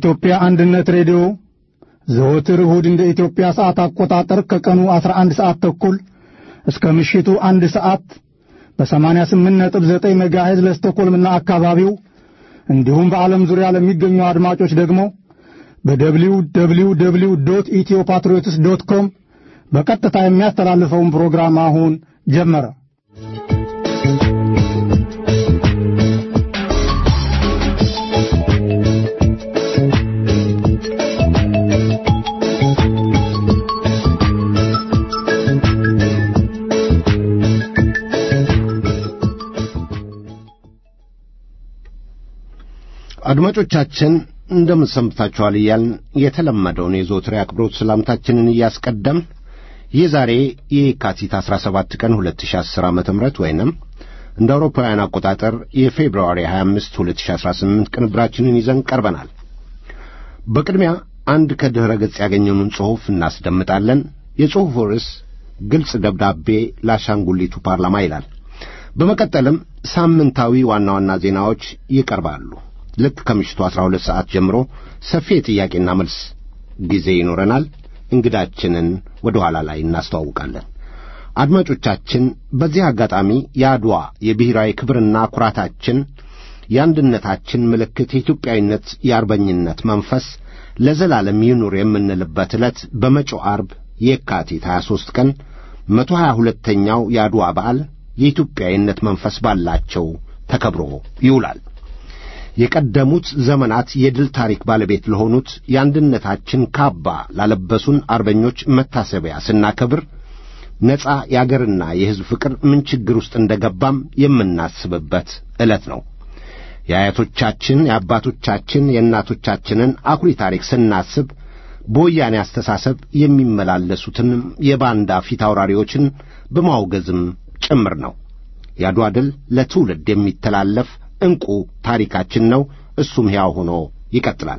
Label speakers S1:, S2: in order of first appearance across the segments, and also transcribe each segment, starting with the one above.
S1: የኢትዮጵያ አንድነት ሬዲዮ ዘወትር እሁድ እንደ ኢትዮጵያ ሰዓት አቆጣጠር ከቀኑ 11 ሰዓት ተኩል እስከ ምሽቱ አንድ ሰዓት በ88.9 ሜጋሄዝ ለስቶኮልምና አካባቢው እንዲሁም በዓለም ዙሪያ ለሚገኙ አድማጮች ደግሞ በደብሊው ደብሊው ደብሊው ዶት ኢትዮ ፓትሪዮትስ ዶት ኮም በቀጥታ የሚያስተላልፈውን ፕሮግራም አሁን ጀመረ።
S2: አድማጮቻችን እንደምን ሰንብታችኋል እያልን የተለመደውን የዘወትር አክብሮት ሰላምታችንን እያስቀደም የዛሬ የካቲት 17 ቀን 2010 ዓ ም ወይንም እንደ አውሮፓውያን አቆጣጠር የፌብርዋሪ 25 2018 ቅንብራችንን ይዘን ቀርበናል። በቅድሚያ አንድ ከድኅረ ገጽ ያገኘኑን ጽሑፍ እናስደምጣለን። የጽሑፉ ርዕስ ግልጽ ደብዳቤ ለአሻንጉሊቱ ፓርላማ ይላል። በመቀጠልም ሳምንታዊ ዋና ዋና ዜናዎች ይቀርባሉ። ልክ ከምሽቱ 12 ሰዓት ጀምሮ ሰፊ የጥያቄና መልስ ጊዜ ይኖረናል። እንግዳችንን ወደ ኋላ ላይ እናስተዋውቃለን። አድማጮቻችን፣ በዚህ አጋጣሚ የአድዋ የብሔራዊ ክብርና ኩራታችን፣ የአንድነታችን ምልክት፣ የኢትዮጵያዊነት የአርበኝነት መንፈስ ለዘላለም ይኑር የምንልበት ዕለት በመጪው አርብ የካቲት 23 ቀን መቶ ሀያ ሁለተኛው የአድዋ በዓል የኢትዮጵያዊነት መንፈስ ባላቸው ተከብሮ ይውላል። የቀደሙት ዘመናት የድል ታሪክ ባለቤት ለሆኑት የአንድነታችን ካባ ላለበሱን አርበኞች መታሰቢያ ስናከብር ነጻ የአገርና የሕዝብ ፍቅር ምን ችግር ውስጥ እንደ ገባም የምናስብበት ዕለት ነው። የአያቶቻችን፣ የአባቶቻችን፣ የእናቶቻችንን አኩሪ ታሪክ ስናስብ በወያኔ አስተሳሰብ የሚመላለሱትንም የባንዳ ፊት አውራሪዎችን በማውገዝም ጭምር ነው። የአድዋ ድል ለትውልድ የሚተላለፍ ዕንቁ ታሪካችን ነው። እሱም ሕያው ሆኖ ይቀጥላል።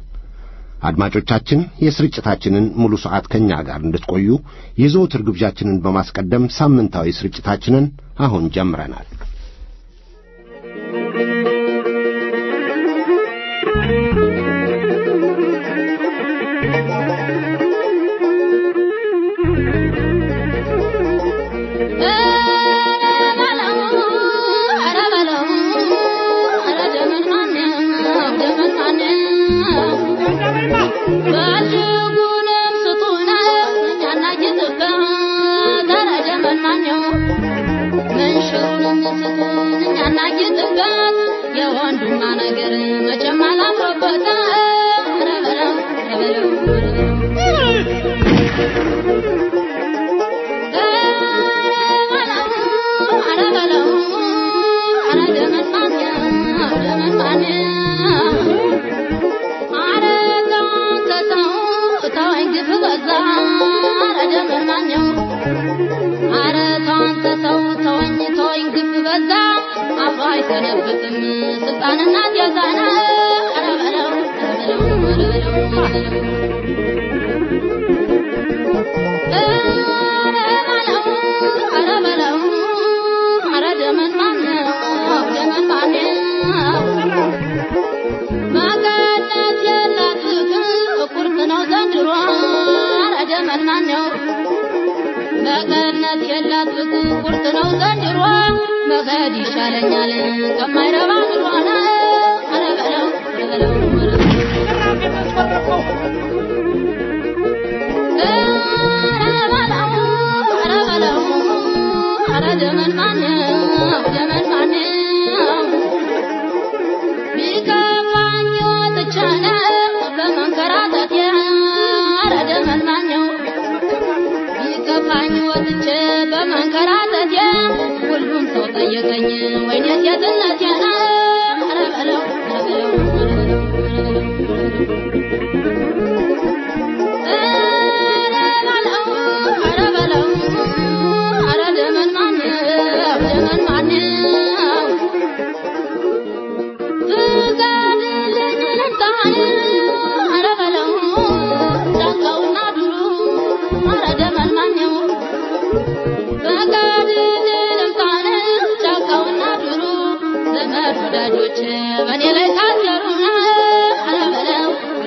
S2: አድማጮቻችን የስርጭታችንን ሙሉ ሰዓት ከእኛ ጋር እንድትቆዩ የዘወትር ግብዣችንን በማስቀደም ሳምንታዊ ስርጭታችንን አሁን ጀምረናል።
S3: የወንዱማ ነገር መቼም አላምሮበት አይሰነብትም ስልጣንና ጀዛና አረበለው አረበለው አረ ደመን ማነው ደመን ማነው መቀነት የላት ቁርጥ ነው ዘንድሮ አረ ደመን ማነው መቀነት የላት ቁርጥ ነው ዘንድሮ መሄድ ይሻለኛል ከማይረባ ኑሮና ኧረ በለው ኧረ በለው ኧረ በለው ኧረ ደመን ማነው ደመን ማነው ቢከፋኝ ወጥቼ ነው በመንከራተቴ ኧረ ደመን ማነው ቢከፋኝ ወጥቼ በመንከራተቴ ሁሉም ሰው ጠየቀኝ ወይኔ ሴትነቴ ነው ኧረ በለው ኧረ በለው ኧረ ደመን ማነው ደመን ማነው ፍቀድልኝ ልምጣን ኧረ በለው ጫካውና ዱሩ ኧረ ደመን ማነው ፍቀድልኝ ልምጣን ጫካውና ዱሩ ዘመድ ወዳጆች በእኔ ላይ ታሰሩ ኧረ በለው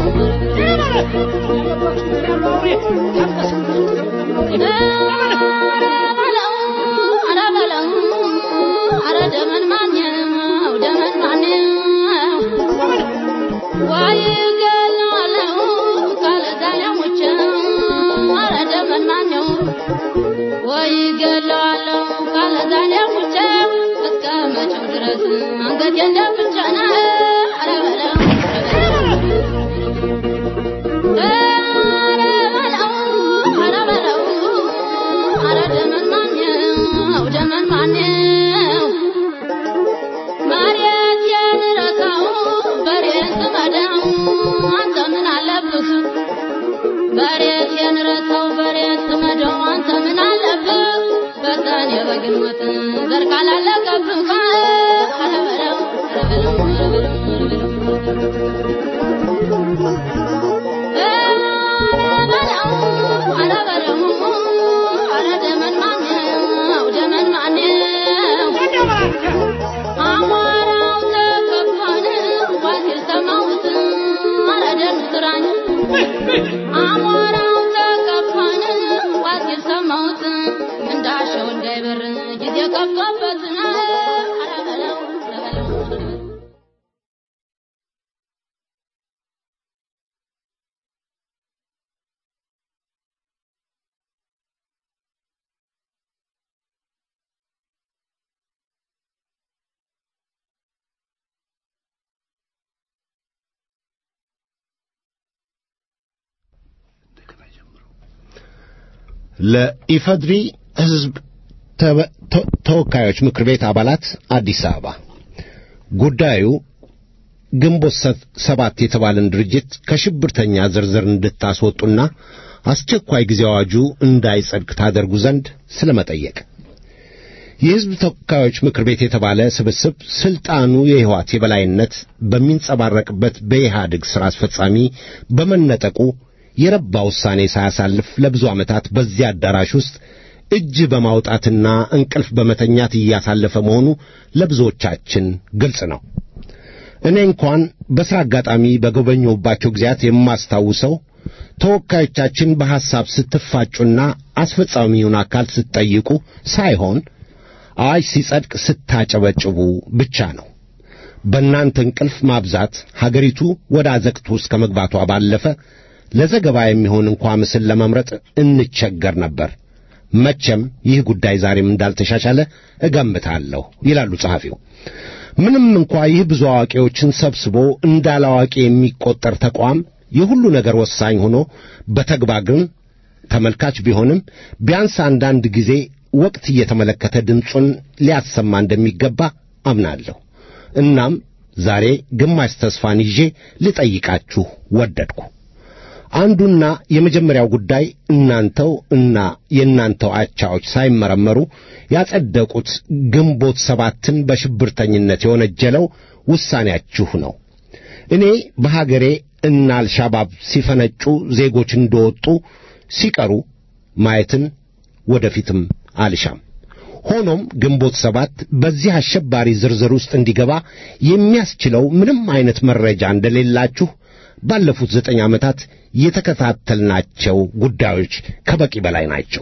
S2: ለኢፈድሪ ሕዝብ ተወካዮች ምክር ቤት አባላት አዲስ አበባ ጉዳዩ ግንቦት ሰባት የተባለን ድርጅት ከሽብርተኛ ዝርዝር እንድታስወጡና አስቸኳይ ጊዜ አዋጁ እንዳይጸድቅ ታደርጉ ዘንድ ስለመጠየቅ የሕዝብ ተወካዮች ምክር ቤት የተባለ ስብስብ ስልጣኑ የሕወሓት የበላይነት በሚንጸባረቅበት በኢህአዴግ ሥራ አስፈጻሚ በመነጠቁ የረባ ውሳኔ ሳያሳልፍ ለብዙ ዓመታት በዚያ አዳራሽ ውስጥ እጅ በማውጣትና እንቅልፍ በመተኛት እያሳለፈ መሆኑ ለብዙዎቻችን ግልጽ ነው። እኔ እንኳን በሥራ አጋጣሚ በጎበኘሁባቸው ጊዜያት የማስታውሰው ተወካዮቻችን በሐሳብ ስትፋጩና አስፈጻሚውን አካል ስትጠይቁ ሳይሆን አዋጅ ሲጸድቅ ስታጨበጭቡ ብቻ ነው። በእናንተ እንቅልፍ ማብዛት ሀገሪቱ ወደ አዘቅቱ ውስጥ ከመግባቷ ባለፈ ለዘገባ የሚሆን እንኳ ምስል ለመምረጥ እንቸገር ነበር። መቼም ይህ ጉዳይ ዛሬም እንዳልተሻሻለ እገምታለሁ ይላሉ ጸሐፊው። ምንም እንኳ ይህ ብዙ አዋቂዎችን ሰብስቦ እንዳላዋቂ የሚቆጠር ተቋም የሁሉ ነገር ወሳኝ ሆኖ በተግባር ግን ተመልካች ቢሆንም ቢያንስ አንዳንድ ጊዜ ወቅት እየተመለከተ ድምፁን ሊያሰማ እንደሚገባ አምናለሁ። እናም ዛሬ ግማሽ ተስፋን ይዤ ልጠይቃችሁ ወደድኩ። አንዱና የመጀመሪያው ጉዳይ እናንተው እና የእናንተው አቻዎች ሳይመረመሩ ያጸደቁት ግንቦት ሰባትን በሽብርተኝነት የወነጀለው ውሳኔያችሁ ነው። እኔ በሀገሬ እና አልሻባብ ሲፈነጩ ዜጎች እንደወጡ ሲቀሩ ማየትን ወደፊትም አልሻም። ሆኖም ግንቦት ሰባት በዚህ አሸባሪ ዝርዝር ውስጥ እንዲገባ የሚያስችለው ምንም አይነት መረጃ እንደሌላችሁ ባለፉት ዘጠኝ ዓመታት የተከታተልናቸው ጉዳዮች ከበቂ በላይ ናቸው።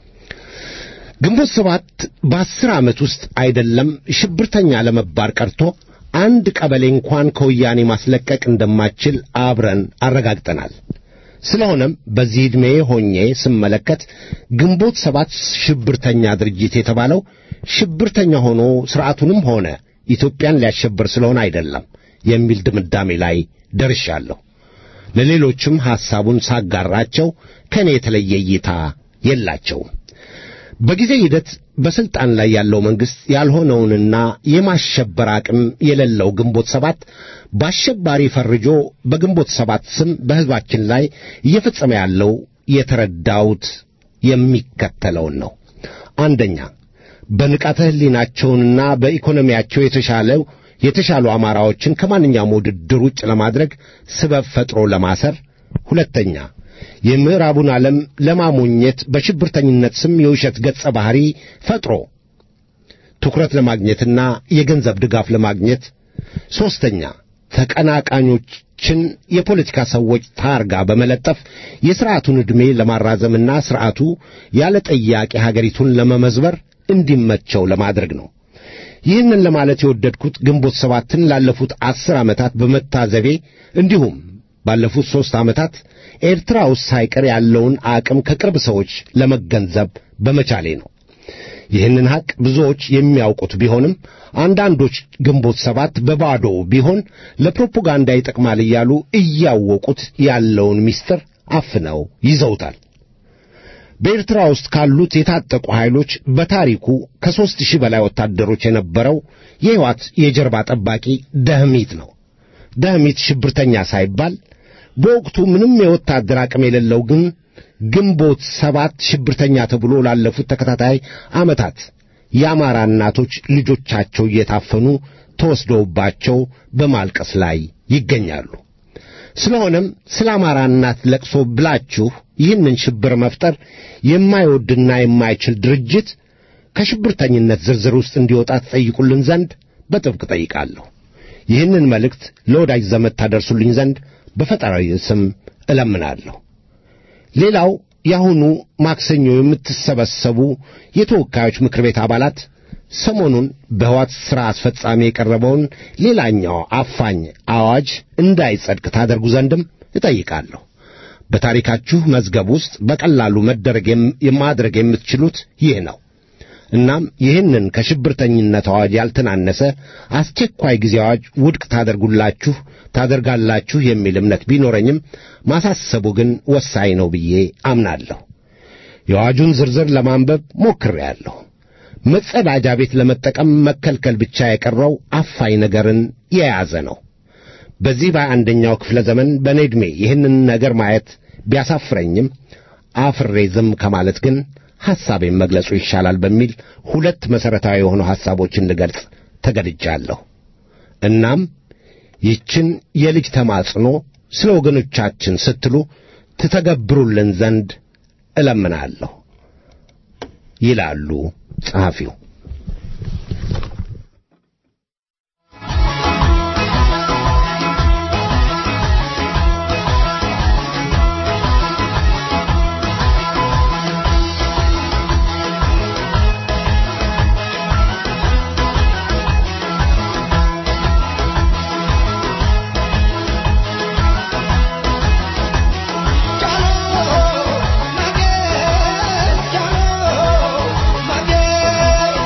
S2: ግንቦት ሰባት በአስር ዓመት ውስጥ አይደለም ሽብርተኛ ለመባር ቀርቶ አንድ ቀበሌ እንኳን ከወያኔ ማስለቀቅ እንደማችል አብረን አረጋግጠናል። ስለሆነም በዚህ ዕድሜ ሆኜ ስመለከት ግንቦት ሰባት ሽብርተኛ ድርጅት የተባለው ሽብርተኛ ሆኖ ሥርዓቱንም ሆነ ኢትዮጵያን ሊያሸብር ስለሆነ አይደለም የሚል ድምዳሜ ላይ ደርሻለሁ። ለሌሎችም ሐሳቡን ሳጋራቸው ከእኔ የተለየ እይታ የላቸውም። በጊዜ ሂደት በሥልጣን ላይ ያለው መንግሥት ያልሆነውንና የማሸበር አቅም የሌለው ግንቦት ሰባት በአሸባሪ ፈርጆ በግንቦት ሰባት ስም በሕዝባችን ላይ እየፈጸመ ያለው የተረዳሁት የሚከተለውን ነው። አንደኛ በንቃተ ሕሊናቸውንና በኢኮኖሚያቸው የተሻለው የተሻሉ አማራዎችን ከማንኛውም ውድድር ውጭ ለማድረግ ስበብ ፈጥሮ ለማሰር። ሁለተኛ የምዕራቡን ዓለም ለማሞኘት በሽብርተኝነት ስም የውሸት ገጸ ባህሪ ፈጥሮ ትኩረት ለማግኘትና የገንዘብ ድጋፍ ለማግኘት። ሦስተኛ ተቀናቃኞችን የፖለቲካ ሰዎች ታርጋ በመለጠፍ የሥርዓቱን ዕድሜ ለማራዘምና ሥርዓቱ ያለ ጠያቂ ሀገሪቱን ለመመዝበር እንዲመቸው ለማድረግ ነው። ይህንን ለማለት የወደድኩት ግንቦት ሰባትን ላለፉት አስር ዓመታት በመታዘቤ እንዲሁም ባለፉት ሦስት ዓመታት ኤርትራ ውስጥ ሳይቀር ያለውን አቅም ከቅርብ ሰዎች ለመገንዘብ በመቻሌ ነው። ይህንን ሐቅ ብዙዎች የሚያውቁት ቢሆንም አንዳንዶች ግንቦት ሰባት በባዶ ቢሆን ለፕሮፓጋንዳ ይጠቅማል እያሉ እያወቁት ያለውን ምስጢር አፍነው ይዘውታል። በኤርትራ ውስጥ ካሉት የታጠቁ ኃይሎች በታሪኩ ከሦስት ሺህ በላይ ወታደሮች የነበረው የሕይወት የጀርባ ጠባቂ ደህሚት ነው። ደህሚት ሽብርተኛ ሳይባል በወቅቱ ምንም የወታደር አቅም የሌለው ግን ግንቦት ሰባት ሽብርተኛ ተብሎ ላለፉት ተከታታይ ዓመታት የአማራ እናቶች ልጆቻቸው እየታፈኑ ተወስደውባቸው በማልቀስ ላይ ይገኛሉ። ስለሆነም ስለ አማራ እናት ለቅሶ ብላችሁ ይህንን ሽብር መፍጠር የማይወድና የማይችል ድርጅት ከሽብርተኝነት ዝርዝር ውስጥ እንዲወጣ ትጠይቁልን ዘንድ በጥብቅ ጠይቃለሁ። ይህንን መልእክት ለወዳጅ ዘመድ ታደርሱልኝ ዘንድ በፈጣሪ ስም እለምናለሁ። ሌላው የአሁኑ ማክሰኞ የምትሰበሰቡ የተወካዮች ምክር ቤት አባላት ሰሞኑን በሕወሓት ሥራ አስፈጻሚ የቀረበውን ሌላኛው አፋኝ አዋጅ እንዳይጸድቅ ታደርጉ ዘንድም እጠይቃለሁ። በታሪካችሁ መዝገብ ውስጥ በቀላሉ መደረግ የማድረግ የምትችሉት ይህ ነው። እናም ይህንን ከሽብርተኝነት አዋጅ ያልተናነሰ አስቸኳይ ጊዜ አዋጅ ውድቅ ታደርጉላችሁ ታደርጋላችሁ የሚል እምነት ቢኖረኝም ማሳሰቡ ግን ወሳኝ ነው ብዬ አምናለሁ። የአዋጁን ዝርዝር ለማንበብ ሞክሬአለሁ። መጸዳጃ ቤት ለመጠቀም መከልከል ብቻ የቀረው አፋኝ ነገርን የያዘ ነው። በዚህ በአንደኛው ክፍለ ዘመን በእኔ ዕድሜ ይህንን ነገር ማየት ቢያሳፍረኝም አፍሬ ዝም ከማለት ግን ሐሳቤን መግለጹ ይሻላል በሚል ሁለት መሠረታዊ የሆኑ ሐሳቦችን ልገልጽ ተገድጃለሁ። እናም ይችን የልጅ ተማጽኖ ስለ ወገኖቻችን ስትሉ ትተገብሩልን ዘንድ እለምናለሁ ይላሉ ጸሐፊው።
S4: Mage,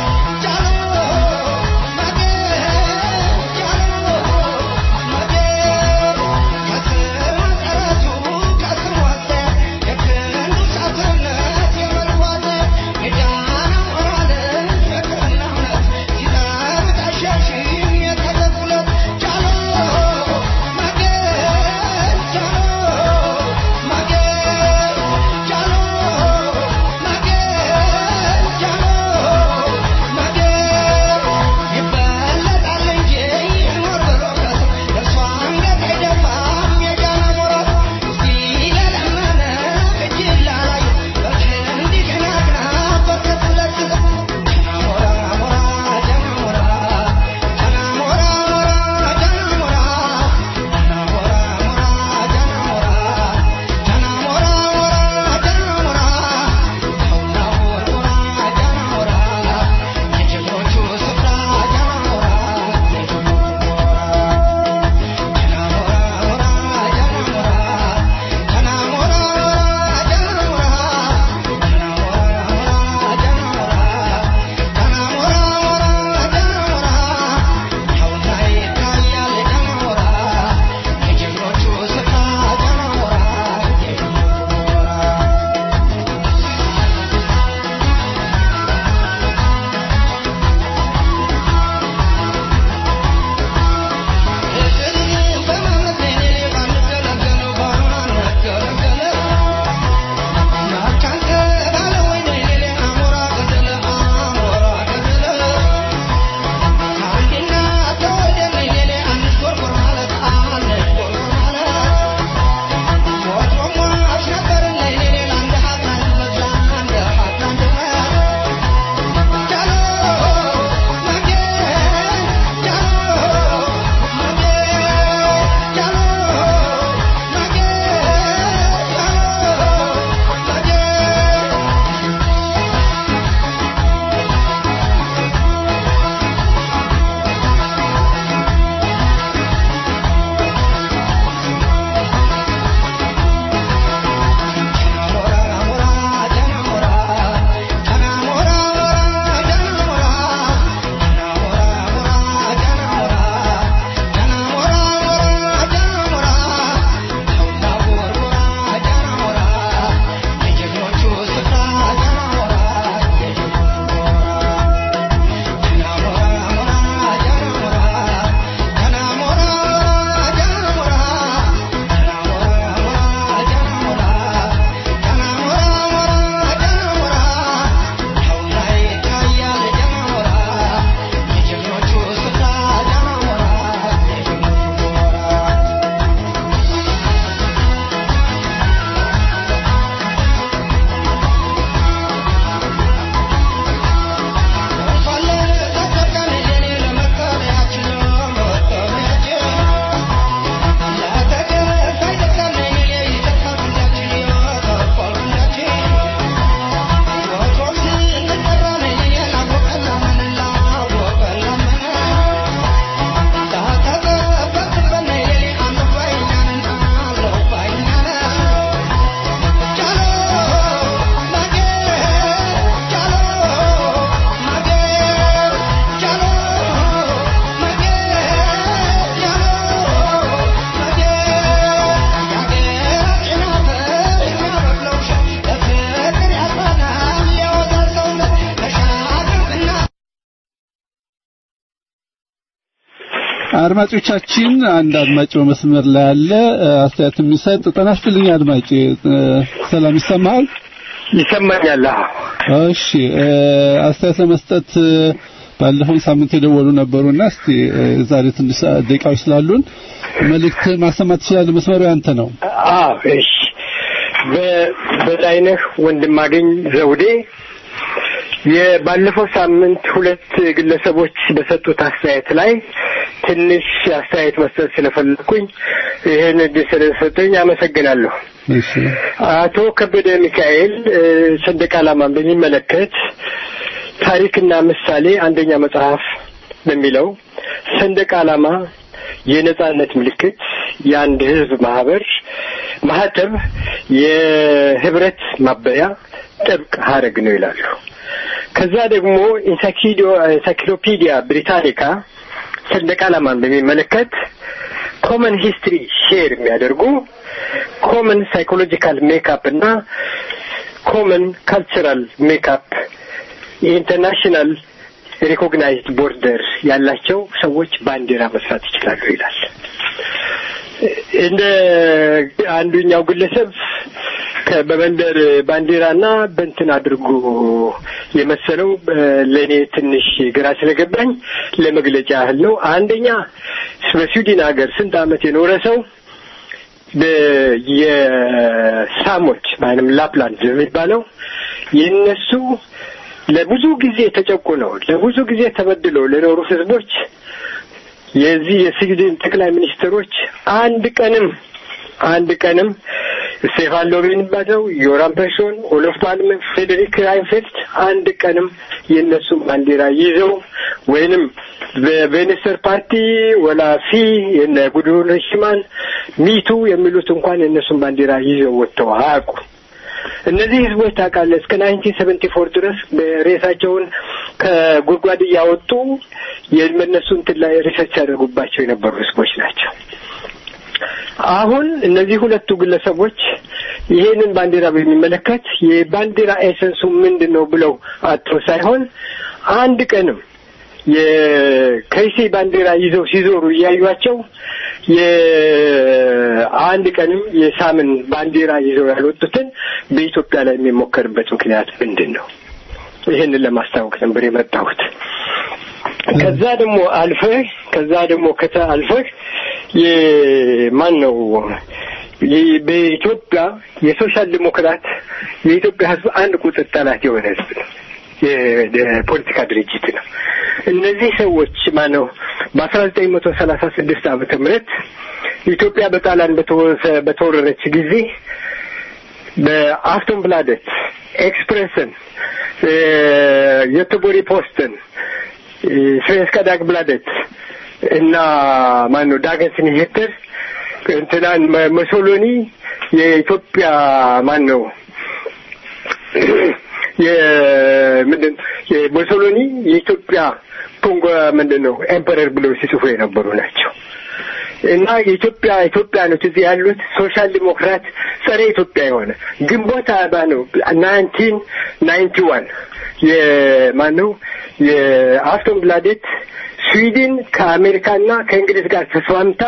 S4: አድማጮቻችን አንድ አድማጭ በመስመር ላይ አለ አስተያየት የሚሰጥ ጤና ይስጥልኝ አድማጭ ሰላም ይሰማሃል
S5: ይሰማኛል
S4: እሺ አስተያየት ለመስጠት ባለፈው ሳምንት የደወሉ ነበሩና እስቲ ዛሬ ትንሽ ደቂቃዎች ስላሉን መልእክት ማሰማት ትችላለህ መስመሩ ያንተ ነው
S5: አዎ እሺ በላይነህ ወንድማገኝ ዘውዴ የባለፈው ሳምንት ሁለት ግለሰቦች በሰጡት አስተያየት ላይ ትንሽ አስተያየት መስጠት ስለፈለኩኝ ይህን እድል ስለሰጠኝ አመሰግናለሁ። አቶ ከበደ ሚካኤል ሰንደቅ ዓላማን በሚመለከት ታሪክና ምሳሌ አንደኛ መጽሐፍ በሚለው ሰንደቅ ዓላማ የነጻነት ምልክት፣ የአንድ ህዝብ ማህበር ማህተብ፣ የህብረት ማበያ ጥብቅ ሀረግ ነው ይላሉ። ከዛ ደግሞ ኢንሳይክሎፒዲያ ብሪታኒካ ሰንደቅ ዓላማን በሚመለከት ኮመን ሂስትሪ ሼር የሚያደርጉ ኮመን ሳይኮሎጂካል ሜካፕ እና ኮመን ካልቸራል ሜካፕ የኢንተርናሽናል ሪኮግናይዝድ ቦርደር ያላቸው ሰዎች ባንዲራ መስራት ይችላሉ ይላል። እንደ አንዱኛው ግለሰብ በመንደር ባንዲራና በእንትን አድርጎ የመሰለው ለእኔ ትንሽ ግራ ስለገባኝ ለመግለጫ ያህል ነው። አንደኛ በስዊድን ሀገር ስንት ዓመት የኖረ ሰው የሳሞች ማለትም ላፕላንድ የሚባለው የነሱ ለብዙ ጊዜ ተጨቁነው ለብዙ ጊዜ ተበድለው ለኖሩ ህዝቦች የዚህ የስዊድን ጠቅላይ ሚኒስትሮች አንድ ቀንም አንድ ቀንም ስቴፋን ሎቬን ባለው ዮራን ፐርሶን፣ ኦሎፍ ፓልሜ፣ ፍሬዴሪክ ራይንፌልት አንድ ቀንም የእነሱን ባንዲራ ይዘው ወይንም በቬኒስተር ፓርቲ ወላ ፊ የነ ጉድሩን ሽማን ሚቱ የሚሉት እንኳን የእነሱን ባንዲራ ይዘው ወጥተው አያውቁ። እነዚህ ህዝቦች ታውቃለህ እስከ ናይንቲን ሰቨንቲ ፎር ድረስ ሬሳቸውን ከጉድጓድ እያወጡ የእነሱ እንትን ላይ ሪሰርች ያደርጉባቸው የነበሩ ህዝቦች ናቸው። አሁን እነዚህ ሁለቱ ግለሰቦች ይሄንን ባንዲራ በሚመለከት የባንዲራ ኤሰንሱ ምንድን ነው ብለው አጥሮ ሳይሆን አንድ ቀንም የከይሴ ባንዲራ ይዘው ሲዞሩ እያዩቸው የአንድ ቀንም የሳምን ባንዲራ ይዘው ያልወጡትን በኢትዮጵያ ላይ የሚሞከርበት ምክንያት ምንድን ነው? ይህንን ለማስታወቅ ነበር የመጣሁት። ከዛ ደግሞ አልፈህ ከዛ ደግሞ ከታ አልፈህ የማን ነው በኢትዮጵያ የሶሻል ዲሞክራት የኢትዮጵያ ህዝብ አንድ ቁጥር ጠላት የሆነ ህዝብ ነው። የፖለቲካ ድርጅት ነው። እነዚህ ሰዎች ማነው በአስራ ዘጠኝ መቶ ሰላሳ ስድስት ዓመተ ምህረት ኢትዮጵያ በጣሊያን በተወረረች ጊዜ በአፍቶን ብላደት፣ ኤክስፕሬስን፣ የቶቦሪ ፖስትን፣ ስቬንስካ ዳግብላደት እና ማነው ዳገንስ ኒሄተር እንትናን መሶሎኒ የኢትዮጵያ ማን ነው የምንድን የሙሶሎኒ የኢትዮጵያ ኮንጎ ምንድን ነው ኤምፐረር ብለው ሲጽፉ የነበሩ ናቸው። እና የኢትዮጵያ ኢትዮጵያኖች እዚህ ያሉት ሶሻል ዲሞክራት ጸረ ኢትዮጵያ የሆነ ግንቦት አርባ ነው ናይንቲን ናይንቲ ዋን የማን ነው የአስቶን ብላዴት ስዊድን ከአሜሪካና ከእንግሊዝ ጋር ተስማምታ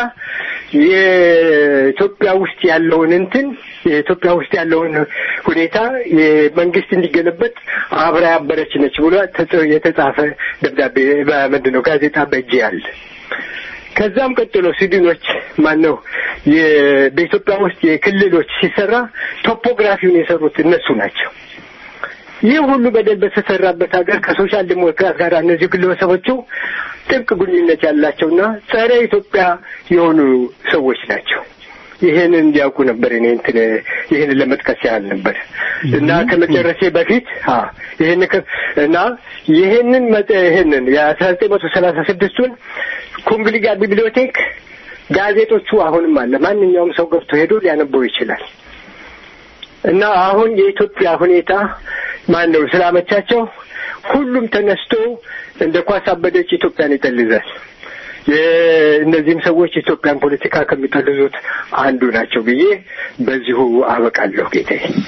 S5: የኢትዮጵያ ውስጥ ያለውን እንትን የኢትዮጵያ ውስጥ ያለውን ሁኔታ የመንግስት እንዲገለበጥ አብራ ያበረች ነች ብሎ የተጻፈ ደብዳቤ ምንድን ነው ጋዜጣ በእጅ ያለ። ከዛም ቀጥሎ ስዊድኖች ማን ነው በኢትዮጵያ ውስጥ የክልሎች ሲሰራ ቶፖግራፊውን የሰሩት እነሱ ናቸው። ይህ ሁሉ በደል በተሰራበት ሀገር ከሶሻል ዲሞክራት ጋር እነዚህ ግለሰቦቹ ጥብቅ ግንኙነት ያላቸውና ጸረ ኢትዮጵያ የሆኑ ሰዎች ናቸው። ይሄንን እንዲያውቁ ነበር እኔ እንትን ይሄንን ለመጥቀስ ያህል ነበር እና ከመጨረሴ በፊት አ ይሄን እና ይሄንን ይሄንን የአስራ ዘጠኝ መቶ ሰላሳ ስድስቱን ኩምብሊጋ ቢብሊዮቴክ ጋዜጦቹ አሁንም አለ። ማንኛውም ሰው ገብቶ ሄዶ ሊያነበው ይችላል። እና አሁን የኢትዮጵያ ሁኔታ ማን ነው ስላመቻቸው ሁሉም ተነስቶ እንደ ኳስ አበደች ኢትዮጵያን ይጠልዛል። እነዚህም ሰዎች ኢትዮጵያን ፖለቲካ ከሚጠልዙት አንዱ ናቸው ብዬ በዚሁ አበቃለሁ ጌታዬ።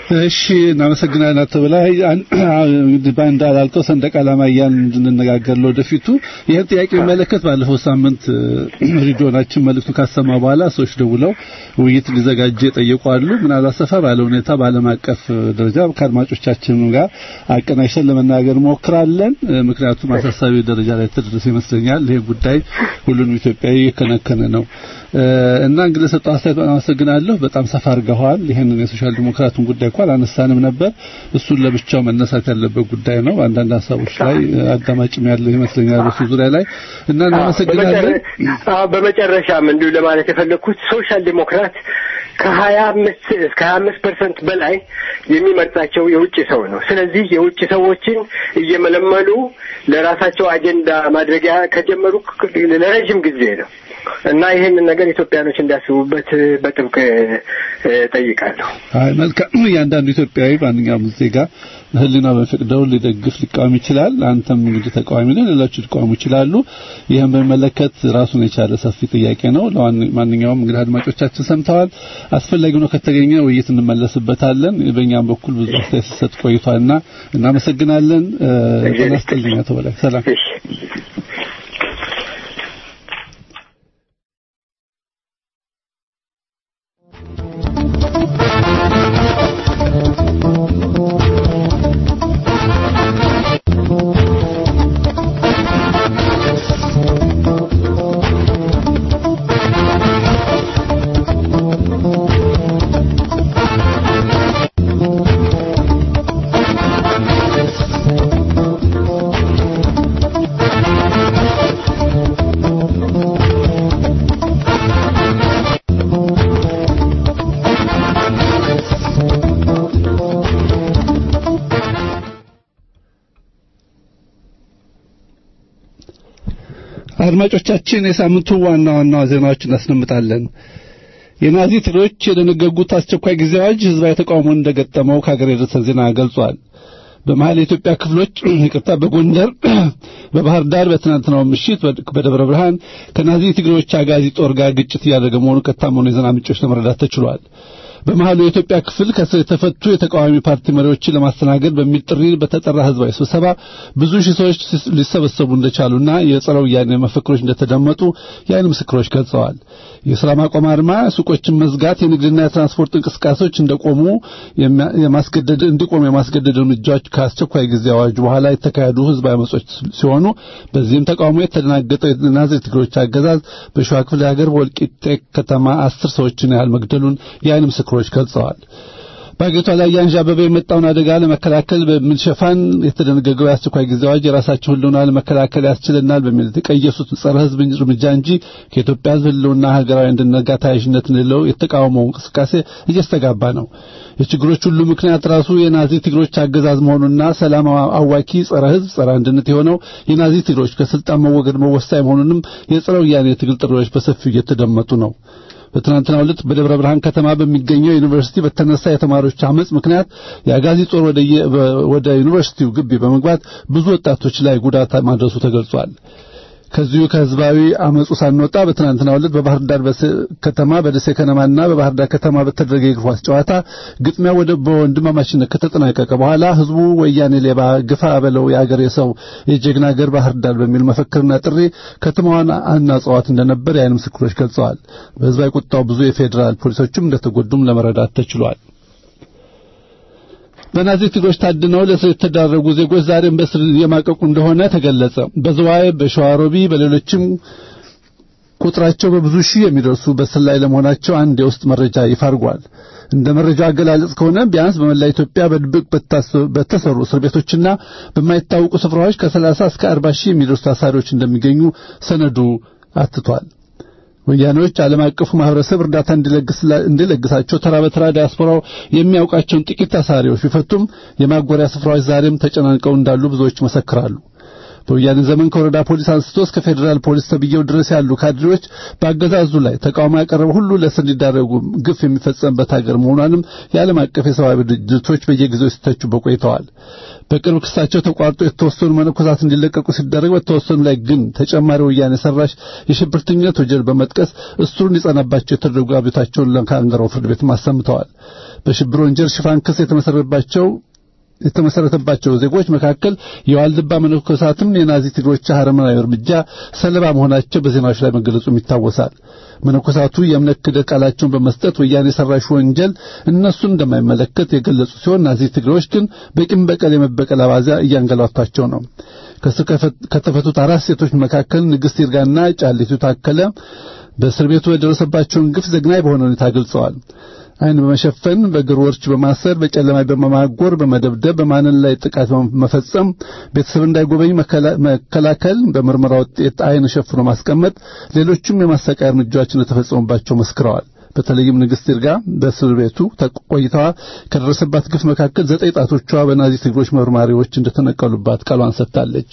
S4: እሺ እናመሰግናለን አቶ በላይ እንግዲህ ባንዳ ላልከው ሰንደቅ ዓላማ እያልን እንድንነጋገር ለወደፊቱ ይህን ጥያቄ የሚመለከት ባለፈው ሳምንት ሬዲዮናችን መልእክቱ ካሰማ በኋላ ሰዎች ደውለው ውይይት እንዲዘጋጅ የጠየቁ አሉ። ምናልባት ሰፋ ባለ ሁኔታ በዓለም አቀፍ ደረጃ ከአድማጮቻችን ጋር አቀናጅተን ለመናገር ሞክራለን። ምክንያቱም አሳሳቢ ደረጃ ላይ ተደረሰ ይመስለኛል። ይሄ ጉዳይ ሁሉንም ኢትዮጵያዊ የከነከነ ነው እና እንግዲህ ሰጠው አስተያየት በጣም አመሰግናለሁ። በጣም ሰፋ አድርገዋል። ይህንን የሶሻል ዲሞክራቱን ጉዳይ እንኳን አላነሳንም ነበር። እሱን ለብቻው መነሳት ያለበት ጉዳይ ነው። አንዳንድ ሀሳቦች ላይ አዳማጭም ያለ ይመስለኛል በሱ ዙሪያ ላይ እና እናመሰግናለን።
S5: በመጨረሻም እንዲሁ ለማለት የፈለግኩት ሶሻል ዲሞክራት ከሀያ አምስት እስከ ሀያ አምስት ፐርሰንት በላይ የሚመርጣቸው የውጭ ሰው ነው። ስለዚህ የውጭ ሰዎችን እየመለመሉ ለራሳቸው አጀንዳ ማድረጊያ ከጀመሩ ለረጅም ጊዜ ነው እና ይህንን ነገር ኢትዮጵያኖች እንዲያስቡበት በጥብቅ ጠይቃለሁ።
S4: አይ መልካም። እያንዳንዱ ኢትዮጵያዊ ማንኛውም ዜጋ ሕሊና በፈቅደው ሊደግፍ ሊቃወም ይችላል። አንተም እንግዲህ ተቃዋሚ ነህ፣ ሌሎቹ ሊቃወሙ ይችላሉ። ይህን በሚመለከት ራሱን የቻለ ሰፊ ጥያቄ ነው። ለማንኛውም እንግዲህ አድማጮቻችን ሰምተዋል። አስፈላጊ ነው ከተገኘ ውይይት እንመለስበታለን። በእኛም በኩል ብዙ አስተያየት ሲሰጥ ቆይቷልና እናመሰግናለን። ጤና ይስጥልኝ አቶ በላይ ሰላም። አድማጮቻችን የሳምንቱ ዋና ዋና ዜናዎች እናስደምጣለን። የናዚ ትግሮች የደነገጉት አስቸኳይ ጊዜ አዋጅ ህዝባዊ ተቃውሞ እንደገጠመው ከሀገር የደረሰን ዜና ገልጿል። በመሀል የኢትዮጵያ ክፍሎች ይቅርታ፣ በጎንደር፣ በባህር ዳር በትናንትናው ምሽት በደብረ ብርሃን ከናዚ ትግሮች አጋዚ ጦር ጋር ግጭት እያደረገ መሆኑ ከታመኑ የዜና ምንጮች ለመረዳት ተችሏል። በመሃሉ የኢትዮጵያ ክፍል ከስር የተፈቱ የተቃዋሚ ፓርቲ መሪዎችን ለማስተናገድ በሚል ጥሪ በተጠራ ህዝባዊ ስብሰባ ብዙ ሺህ ሰዎች ሊሰበሰቡ እንደቻሉና የጸረ ወያኔ መፈክሮች እንደተደመጡ የዓይን ምስክሮች ገልጸዋል። የሥራ ማቆም አድማ፣ ሱቆችን መዝጋት፣ የንግድና የትራንስፖርት እንቅስቃሴዎች እንደቆሙ የማስገደድ እንዲቆሙ የማስገደድ እርምጃዎች ከአስቸኳይ ጊዜ አዋጁ በኋላ የተካሄዱ ህዝባዊ አመጾች ሲሆኑ በዚህም ተቃውሞ የተደናገጠው የናዝሬት ትግሮች አገዛዝ በሸዋ ክፍለ ሀገር ወልቂጤ ከተማ አስር ሰዎችን ያህል መግደሉን የዓይን ምስክሮች ገልጸዋል። በአገሪቷ ላይ ያንዣበበ የመጣውን አደጋ ለመከላከል በሚል ሽፋን የተደነገገው የአስቸኳይ ጊዜ አዋጅ የራሳቸው ህልውና ለመከላከል ያስችለናል በሚል የተቀየሱት ጸረ ህዝብ እርምጃ እንጂ ከኢትዮጵያ ህዝብ ህልውና ሀገራዊ አንድነት ጋር ተያያዥነት የሌለው የተቃውሞው እንቅስቃሴ እየስተጋባ ነው። የችግሮች ሁሉ ምክንያት ራሱ የናዚ ትግሮች አገዛዝ መሆኑና ሰላም አዋኪ ጸረ ህዝብ ጸረ አንድነት የሆነው የናዚ ትግሮች ከስልጣን መወገድ መወሳኝ መሆኑንም የጸረ ወያኔ የትግል ጥሪዎች በሰፊው እየተደመጡ ነው። በትናንትናው ዕለት በደብረ ብርሃን ከተማ በሚገኘው ዩኒቨርሲቲ በተነሳ የተማሪዎች አመጽ ምክንያት የአጋዚ ጦር ወደ ዩኒቨርሲቲው ግቢ በመግባት ብዙ ወጣቶች ላይ ጉዳት ማድረሱ ተገልጿል። ከዚሁ ከህዝባዊ አመጹ ሳንወጣ በትናንትናው ዕለት በባህር ዳር ከተማ በደሴ ከነማና በባህር ዳር ከተማ በተደረገ የእግር ኳስ ጨዋታ ግጥሚያ ወደ በወንድማማችነት ከተጠናቀቀ በኋላ ህዝቡ ወያኔ ሌባ ግፋ በለው የአገሬ ሰው የጀግና አገር ባህር ዳር በሚል መፈክርና ጥሪ ከተማዋን አናጸዋት እንደነበር የዓይን ምስክሮች ገልጸዋል። በህዝባዊ ቁጣው ብዙ የፌዴራል ፖሊሶችም እንደተጎዱም ለመረዳት ተችሏል። በናዚ ትግሮች ታድነው ለእስር የተዳረጉ ዜጎች ዛሬም በእስር እየማቀቁ እንደሆነ ተገለጸ። በዝዋይ፣ በሸዋሮቢ፣ በሌሎችም ቁጥራቸው በብዙ ሺህ የሚደርሱ በእስር ላይ ለመሆናቸው አንድ የውስጥ መረጃ ይፋ አድርጓል። እንደ መረጃው አገላለጽ ከሆነ ቢያንስ በመላ ኢትዮጵያ በድብቅ በተሰሩ እስር ቤቶችና በማይታወቁ ስፍራዎች ከ30 እስከ 40 ሺህ የሚደርሱ ታሳሪዎች እንደሚገኙ ሰነዱ አትቷል። ወያኔዎች ዓለም አቀፉ ማህበረሰብ እርዳታ እንዲለግሳቸው ተራ በተራ ዲያስፖራው የሚያውቃቸውን ጥቂት ታሳሪዎች ቢፈቱም የማጎሪያ ስፍራዎች ዛሬም ተጨናንቀው እንዳሉ ብዙዎች ይመሰክራሉ። በወያኔ ዘመን ከወረዳ ፖሊስ አንስቶ እስከ ፌዴራል ፖሊስ ተብዬው ድረስ ያሉ ካድሬዎች በአገዛዙ ላይ ተቃውሞ ያቀረበ ሁሉ ለእስር እንዲዳረጉ ግፍ የሚፈጸምበት ሀገር መሆኗንም የዓለም አቀፍ የሰብአዊ ድርጅቶች በየጊዜው ሲተቹበት ቆይተዋል። በቅርብ ክሳቸው ተቋርጦ የተወሰኑ መነኮሳት እንዲለቀቁ ሲደረግ በተወሰኑ ላይ ግን ተጨማሪ ወያኔ ሰራሽ የሽብርተኝነት ወንጀል በመጥቀስ እስሩ እንዲጸናባቸው የተደረጉ አቤታቸውን ለካንገራው ፍርድ ቤት አሰምተዋል። በሽብር ወንጀል ሽፋን ክስ የተመሰረተባቸው የተመሰረተባቸው ዜጎች መካከል የዋልድባ መነኮሳትም የናዚ ትግሮች አረመናዊ እርምጃ ሰለባ መሆናቸው በዜናዎች ላይ መገለጹም ይታወሳል። መነኮሳቱ የእምነት ክህደት ቃላቸውን በመስጠት ወያኔ ሰራሽ ወንጀል እነሱን እንደማይመለከት የገለጹ ሲሆን ናዚ ትግሮች ግን በቂም በቀል የመበቀል አባዛ እያንገላቷቸው ነው። ከስር ከተፈቱት አራት ሴቶች መካከል ንግሥት ይርጋና ጫሊቱ ታከለ በእስር ቤቱ የደረሰባቸውን ግፍ ዘግናኝ በሆነ ሁኔታ ገልጸዋል። አይን በመሸፈን በእግር ወርች በማሰር በጨለማ በመማጎር በመደብደብ በማንን ላይ ጥቃት በመፈጸም ቤተሰብ እንዳይጎበኝ መከላከል በምርመራ ውጤት አይን ሸፍኖ ማስቀመጥ ሌሎችም የማሰቃያ እርምጃዎች እንደተፈጸሙባቸው መስክረዋል በተለይም ንግሥት ይርጋ በእስር ቤቱ ቆይታዋ ከደረሰባት ግፍ መካከል ዘጠኝ ጣቶቿ በናዚ ትግሮች መርማሪዎች እንደተነቀሉባት ቃሏን ሰጥታለች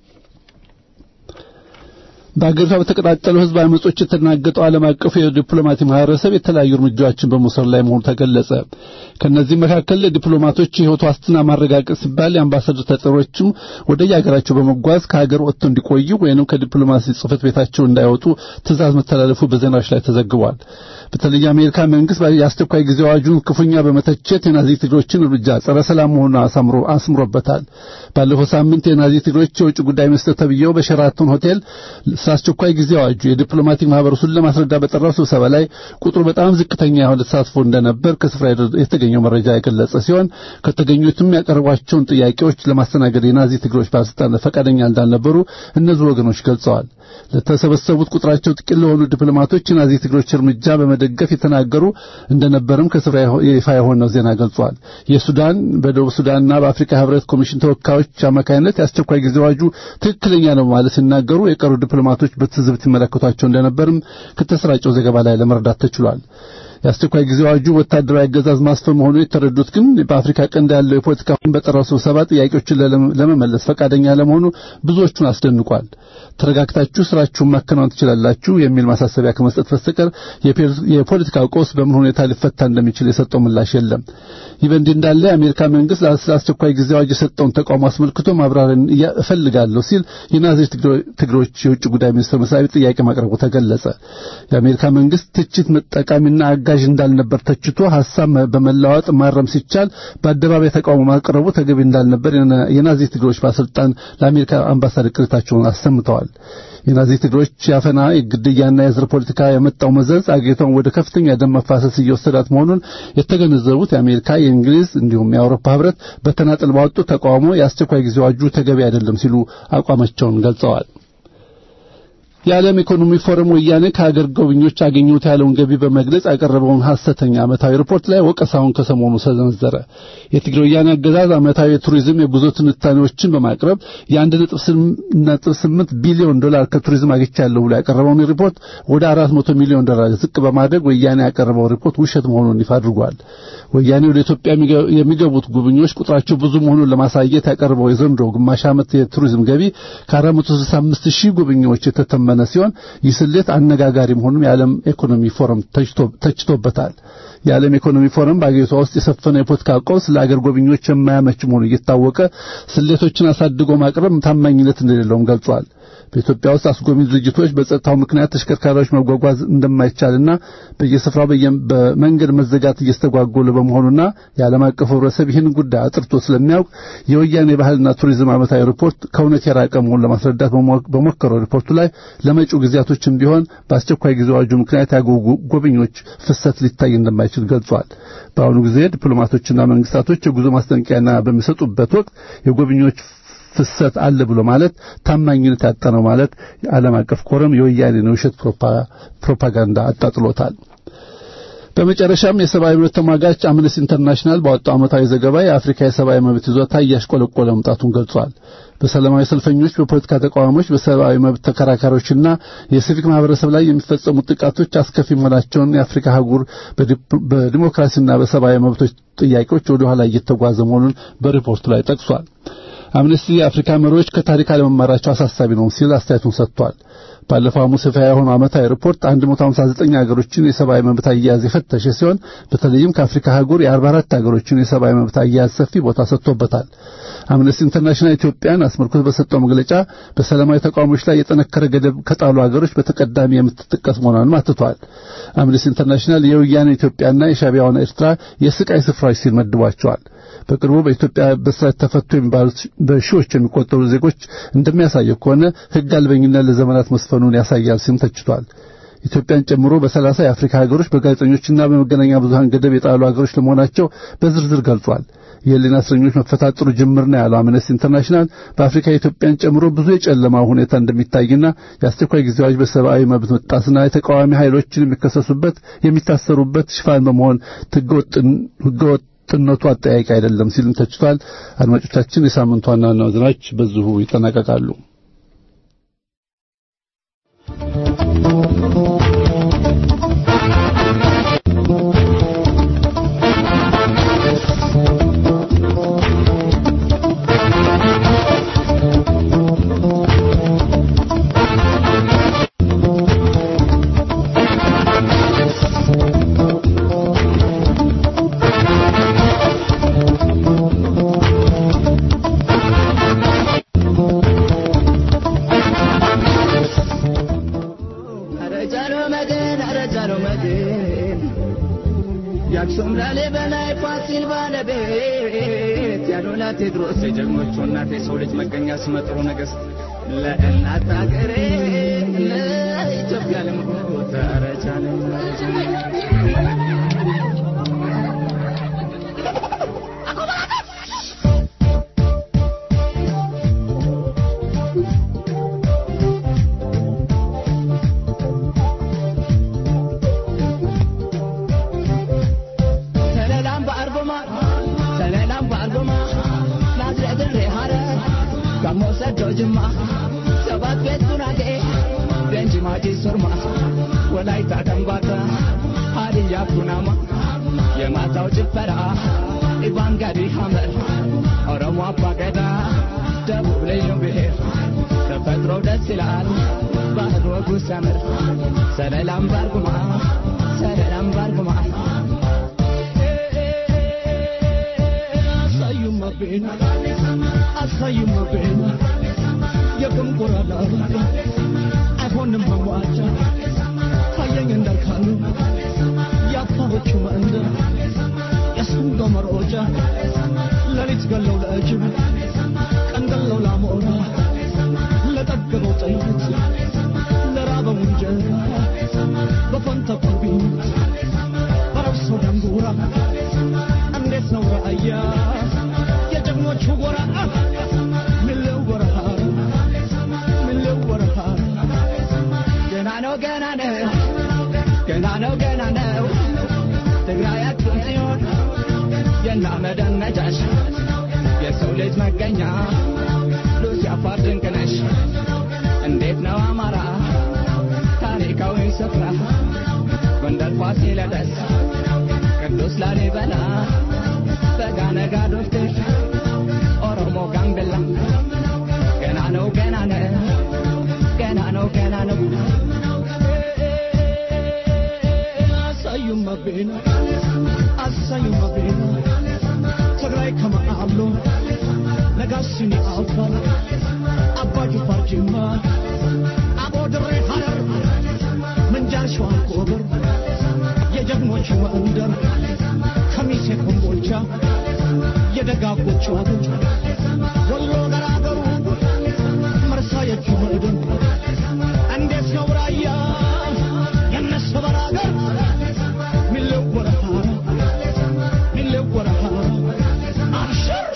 S4: በአገሪቷ በተቀጣጠሉ ህዝብ አመጾች የተናገጠው ዓለም አቀፉ የዲፕሎማቲክ ማህበረሰብ የተለያዩ እርምጃዎችን በመውሰድ ላይ መሆኑ ተገለጸ። ከነዚህ መካከል ለዲፕሎማቶች የህይወት ዋስትና ማረጋገጥ ሲባል የአምባሳደር ተጠሪዎችም ወደ የሀገራቸው በመጓዝ ከሀገር ወጥተው እንዲቆዩ ወይንም ከዲፕሎማሲ ጽህፈት ቤታቸው እንዳይወጡ ትእዛዝ መተላለፉ በዜናዎች ላይ ተዘግቧል። በተለይ የአሜሪካ መንግስት የአስቸኳይ ጊዜ አዋጁን ክፉኛ በመተቸት የናዚ ትግሮችን እርምጃ ጸረ ሰላም መሆኑን አሳምሮ አስምሮበታል። ባለፈው ሳምንት የናዚ ትግሮች የውጭ ጉዳይ ሚኒስትር ተብዬው በሸራተን ሆቴል አስቸኳይ ጊዜ አዋጁ የዲፕሎማቲክ ማህበረሰቡን ለማስረዳት በጠራው ስብሰባ ላይ ቁጥሩ በጣም ዝቅተኛ የሆነ ተሳትፎ እንደነበር ከስፍራ የተገኘው መረጃ የገለጸ ሲሆን ከተገኙትም ያቀረቧቸውን ጥያቄዎች ለማስተናገድ የናዚ ትግሮች ባለስልጣናት ፈቃደኛ እንዳልነበሩ እነዚህ ወገኖች ገልጸዋል። ለተሰበሰቡት ቁጥራቸው ጥቂት ለሆኑ ዲፕሎማቶች የናዚ ትግሮች እርምጃ በመደገፍ የተናገሩ እንደነበርም ከስፍራ ይፋ የሆነው ዜና ገልጿል። የሱዳን በደቡብ ሱዳንና በአፍሪካ ህብረት ኮሚሽን ተወካዮች አማካኝነት የአስቸኳይ ጊዜ አዋጁ ትክክለኛ ነው ማለት ሲናገሩ የቀሩ ዲፕሎማቶች በትዝብት ይመለከቷቸው እንደነበርም ከተሰራጨው ዘገባ ላይ ለመረዳት ተችሏል። የአስቸኳይ ጊዜ አዋጁ ወታደራዊ አገዛዝ ማስፈን መሆኑን የተረዱት ግን በአፍሪካ ቀንድ ያለው የፖለቲካ በጠራው ስብሰባ ጥያቄዎችን ለመመለስ ፈቃደኛ ለመሆኑ ብዙዎቹን አስደንቋል። ተረጋግታችሁ ስራችሁን ማከናወን ትችላላችሁ የሚል ማሳሰቢያ ከመስጠት በስተቀር የፖለቲካ ቀውስ በምን ሁኔታ ሊፈታ እንደሚችል የሰጠው ምላሽ የለም። ይህ በእንዲህ እንዳለ የአሜሪካ መንግስት ለአስቸኳይ ጊዜ አዋጅ የሰጠውን ተቃውሞ አስመልክቶ ማብራሪያ እፈልጋለሁ ሲል የናዚ ትግሮች የውጭ ጉዳይ ሚኒስትር መስሪያ ቤት ጥያቄ ማቅረቡ ተገለጸ። የአሜሪካ መንግስት ትችት መጠቃሚና አጋዥ እንዳልነበር ተችቶ ሐሳብ በመለዋወጥ ማረም ሲቻል በአደባባይ ተቃውሞ ማቅረቡ ተገቢ እንዳልነበር የናዚ ትግሮች ባለስልጣን ለአሜሪካ አምባሳደር ቅሬታቸውን አሰምተዋል። የናዚ ትግሮች ያፈና የግድያና የዘር ፖለቲካ የመጣው መዘዝ አገሪቷን ወደ ከፍተኛ ደም መፋሰስ እየወሰዳት መሆኑን የተገነዘቡት የአሜሪካ፣ የእንግሊዝ እንዲሁም የአውሮፓ ህብረት በተናጠል ባወጡ ተቃውሞ የአስቸኳይ ጊዜ አዋጁ ተገቢ አይደለም ሲሉ አቋማቸውን ገልጸዋል። የዓለም ኢኮኖሚ ፎረም ወያኔ ከሀገር ጎብኚዎች አገኘሁት ያለውን ገቢ በመግለጽ ያቀረበውን ሐሰተኛ ዓመታዊ ሪፖርት ላይ ወቀሳውን ከሰሞኑ ሰነዘረ። የትግራይ ወያኔ አገዛዝ ዓመታዊ የቱሪዝም የጉዞ ትንታኔዎችን በማቅረብ የአንድ ነጥብ ስምንት ቢሊዮን ዶላር ከቱሪዝም አግኝቻለሁ ብሎ ያቀረበውን ሪፖርት ወደ አራት መቶ ሚሊዮን ዶላር ዝቅ በማድረግ ወያኔ ያቀረበው ሪፖርት ውሸት መሆኑን ይፋ አድርጓል። ወያኔ ወደ ኢትዮጵያ የሚገቡት ጎብኚዎች ቁጥራቸው ብዙ መሆኑን ለማሳየት ያቀረበው የዘንድሮ ግማሽ ዓመት የቱሪዝም ገቢ ከ465 ሺህ ጎብኚዎች የተተመነ ሲሆን ይህ ስሌት አነጋጋሪ መሆኑን የዓለም ኢኮኖሚ ፎረም ተችቶበታል። የዓለም ኢኮኖሚ ፎረም በአገሪቷ ውስጥ የሰፈነው የፖለቲካ ቀውስ ለአገር ጎብኚዎች የማያመች መሆኑ እየታወቀ ስሌቶችን አሳድጎ ማቅረብ ታማኝነት እንደሌለውም ገልጿል። በኢትዮጵያ ውስጥ አስጎብኚ ድርጅቶች በጸጥታው ምክንያት ተሽከርካሪዎች መጓጓዝ እንደማይቻልና በየስፍራው በመንገድ መዘጋት እየስተጓጎለ በመሆኑና የዓለም አቀፍ ህብረተሰብ ይህን ጉዳይ አጥርቶ ስለሚያውቅ የወያኔ ባህልና ቱሪዝም ዓመታዊ ሪፖርት ከእውነት የራቀ መሆኑን ለማስረዳት በሞከረው ሪፖርቱ ላይ ለመጪው ጊዜያቶችም ቢሆን በአስቸኳይ ጊዜ አዋጁ ምክንያት ያገቡ ጎብኚዎች ፍሰት ሊታይ እንደማይችል ገልጿል። በአሁኑ ጊዜ ዲፕሎማቶችና መንግስታቶች የጉዞ ማስጠንቀቂያና በሚሰጡበት ወቅት የጎብኚዎች ፍሰት አለ ብሎ ማለት ታማኝነት ያጣ ነው ማለት የዓለም አቀፍ ኮረም የወያኔን የውሸት ፕሮፓጋንዳ አጣጥሎታል። በመጨረሻም የሰብአዊ መብት ተሟጋች አምነስቲ ኢንተርናሽናል ባወጣው ዓመታዊ ዘገባ የአፍሪካ የሰብአዊ መብት ይዞታ እያሽቆለቆለ መምጣቱን ገልጿል። በሰላማዊ ሰልፈኞች፣ በፖለቲካ ተቃዋሚዎች፣ በሰብአዊ መብት ተከራካሪዎችና የሲቪክ ማህበረሰብ ላይ የሚፈጸሙት ጥቃቶች አስከፊ መሆናቸውን የአፍሪካ አህጉር በዲሞክራሲና በሰብአዊ መብቶች ጥያቄዎች ወደ ኋላ እየተጓዘ መሆኑን በሪፖርቱ ላይ ጠቅሷል። አምነስቲ የአፍሪካ መሪዎች ከታሪክ አለመማራቸው አሳሳቢ ነው ሲል አስተያየቱን ሰጥቷል። ባለፈው ሐሙስ ይፋ የሆነው ዓመታዊ ሪፖርት 159 ሀገሮችን የሰብአዊ መብት አያያዝ የፈተሸ ሲሆን በተለይም ከአፍሪካ አህጉር የ44 ሀገሮችን የሰብአዊ መብት አያያዝ ሰፊ ቦታ ሰጥቶበታል። አምነስቲ ኢንተርናሽናል ኢትዮጵያን አስመልክቶ በሰጠው መግለጫ በሰላማዊ ተቃዋሚዎች ላይ የጠነከረ ገደብ ከጣሉ ሀገሮች በተቀዳሚ የምትጠቀስ መሆኗንም አትቷል። አምነስቲ ኢንተርናሽናል የወያኔ ኢትዮጵያና የሻዕቢያውን ኤርትራ የስቃይ ስፍራዎች ሲል መድቧቸዋል። በቅርቡ በኢትዮጵያ በስራት ተፈቱ የሚባሉት በሺዎች የሚቆጠሩ ዜጎች እንደሚያሳየው ከሆነ ሕግ አልበኝነት ለዘመናት መስፈኑን ያሳያል ሲልም ተችቷል። ኢትዮጵያን ጨምሮ በሰላሳ የአፍሪካ ሀገሮች በጋዜጠኞችና በመገናኛ ብዙሃን ገደብ የጣሉ ሀገሮች ለመሆናቸው በዝርዝር ገልጿል። የህሊና እስረኞች መፈታት ጥሩ ጅምር ነው ያለው አምነስቲ ኢንተርናሽናል በአፍሪካ ኢትዮጵያን ጨምሮ ብዙ የጨለማ ሁኔታ እንደሚታይና የአስቸኳይ ጊዜ አዋጅ በሰብአዊ መብት መጣስና የተቃዋሚ ኃይሎችን የሚከሰሱበት የሚታሰሩበት ሽፋን በመሆን ህገወጥ ጥነቱ አጠያቂ አይደለም ሲልም ተችቷል። አድማጮቻችን፣ የሳምንቱ ዋና ዋና ዜናዎች በዚሁ ይጠናቀቃሉ።
S6: የአክሱም ላሊበላ ፋሲል ባለቤት ያሉላ ቴዎድሮስ የጀግኖቹ እናት የሰው ልጅ መገኛ ስመጥሩ ነገሥት ለእናት አገሬ ለኢትዮጵያ ልሞት አረቻለኝ ሰለላም በአርጎማ ሰለላም በአርጎማ ናዝሬት ድሬ ሐረር ጋሞ ሰዶ ጅማ ሰባት ቤት ጉራጌ ቤንች ማጂ ሱርማ ወላይታ ከምባታ ሀዲያ ኩናማ የማታው ጭፈራ ኢቫንጋዲ ሐመር ኦሮሞ አባገዳ ደቡብ ልዩ ብሔር ተፈጥሮ ደስ ይላል ባህል ወጉ ሲያምር ሰለላም ባርጉማ ሰለላም ባርጉማ አሳዩማ ቤን አሳዩማ ቤን የቅንቁራላ አይሆንም መዋጫ ታየኝ እንዳልካሉ የአፋሮቹ መንደር የሰንዶ መሮጫ ሌሊት ገለው ለእጅብ ቀን ገለው ላሞራ ለጠገበው ጥይት ለራበው እንጀራ በፈንተቁ ቢት በረብሶ ደንጉራ እንዴት ነው ራእያ የጀግኖቹ ጎራ ምለው ወረሃ ምለው ወረሃ ገና ነው ገና ነው ገና ነው ገና ነው ትግራያችን ጽዮን የና መደነጃሽ የሰው ልጅ መገኛ ሉሲ አፋር ድንቅ ነሽ እንዴት ነው አማራ ታሪካዊ ስፍራ ጎንደር ፋሲለደስ ቅዱስ ላሊበላ በጋነጋ ዶፍትር ኦሮሞ ጋምቤላ ገና ነው ገና ነው ገና ነው ገና ነው አሳዩማ ቤና አሳዩማ ቤና ትግራይ ከመአብሎ ነጋሲኒ አፋር አባ ጅፋር ጅማ አቦ ድሬ ሐረር ምንጃር ሸዋ ኮበር የጀግኖች መንደር ከሚሴ ኮምቦልቻ የደጋጎች አገር ወሎ ገራገሩ መርሳ የጁ ምድር እንዴት ነው ራያ የነሰበር አገር ሚለው ወረሃ ሚለው ወረሃ አብሽር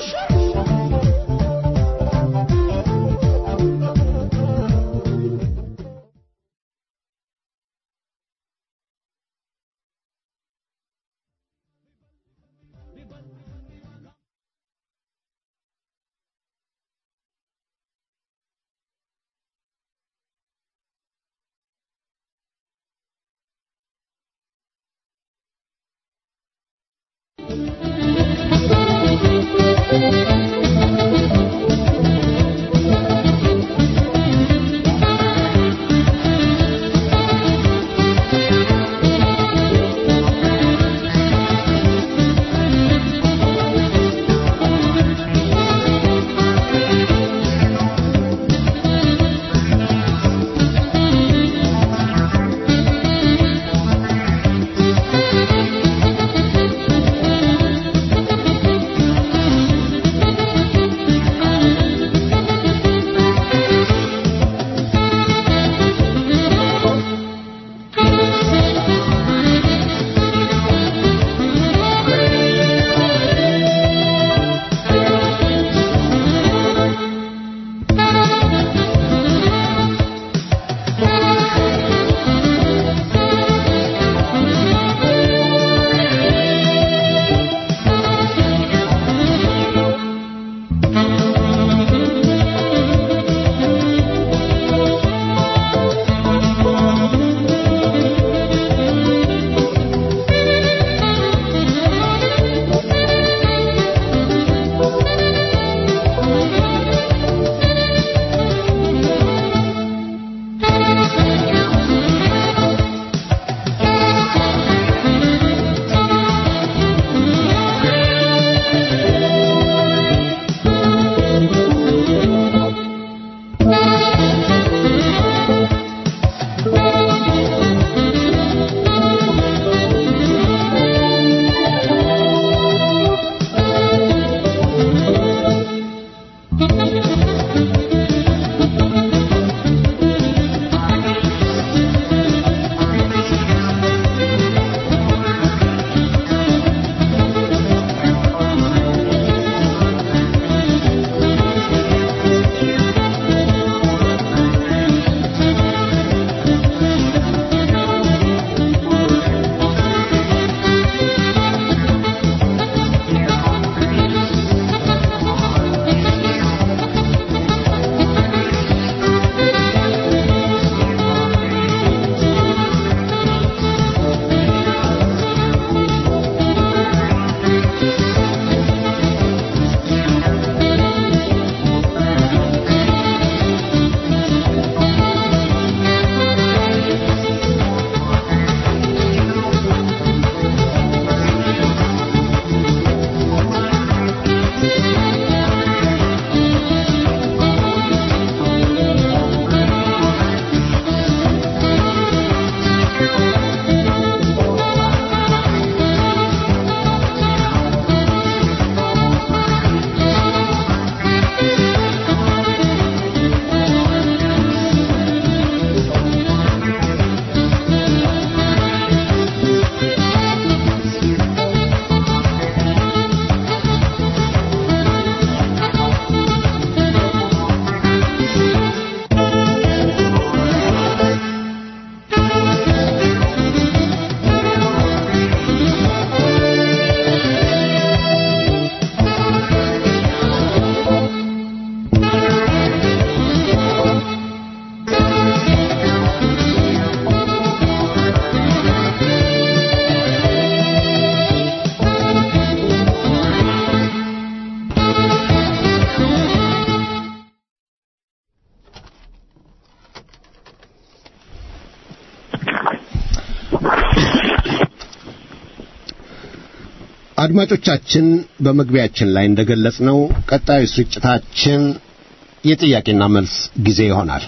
S2: አድማጮቻችን በመግቢያችን ላይ እንደገለጽነው ቀጣዩ ስርጭታችን የጥያቄና መልስ ጊዜ ይሆናል።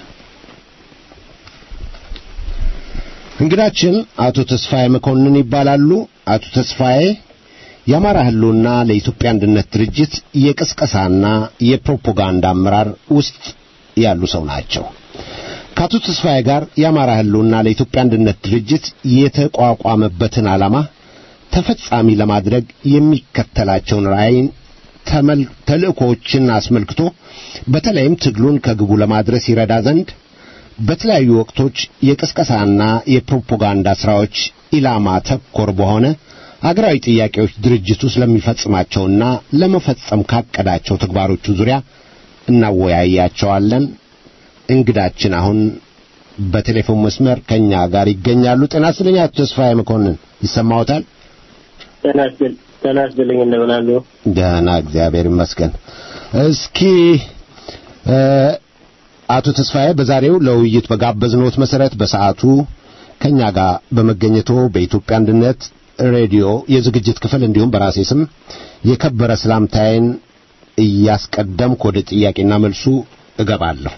S2: እንግዳችን አቶ ተስፋዬ መኮንን ይባላሉ። አቶ ተስፋዬ የአማራ ህልውና ለኢትዮጵያ አንድነት ድርጅት የቅስቀሳና የፕሮፓጋንዳ አመራር ውስጥ ያሉ ሰው ናቸው። ከአቶ ተስፋዬ ጋር የአማራ ህልውና ለኢትዮጵያ አንድነት ድርጅት የተቋቋመበትን ዓላማ ተፈጻሚ ለማድረግ የሚከተላቸውን ራዕይን ተልእኮዎችን አስመልክቶ በተለይም ትግሉን ከግቡ ለማድረስ ይረዳ ዘንድ በተለያዩ ወቅቶች የቅስቀሳና የፕሮፓጋንዳ ሥራዎች ኢላማ ተኮር በሆነ አገራዊ ጥያቄዎች ድርጅቱ ስለሚፈጽማቸውና ለመፈጸም ካቀዳቸው ተግባሮቹ ዙሪያ እናወያያቸዋለን። እንግዳችን አሁን በቴሌፎን መስመር ከኛ ጋር ይገኛሉ። ጤና ይስጥልኝ አቶ ተስፋዬ መኮንን ይሰማዎታል?
S7: ጤና ይስጥልኝ እንደምን አሉ?
S2: ደህና እግዚአብሔር ይመስገን። እስኪ አቶ ተስፋዬ በዛሬው ለውይይት በጋበዝኖት መሰረት በሰዓቱ ከኛ ጋር በመገኘቶ በኢትዮጵያ አንድነት ሬዲዮ የዝግጅት ክፍል እንዲሁም በራሴ ስም የከበረ ሰላምታዬን እያስቀደምኩ ወደ ጥያቄና መልሱ እገባለሁ።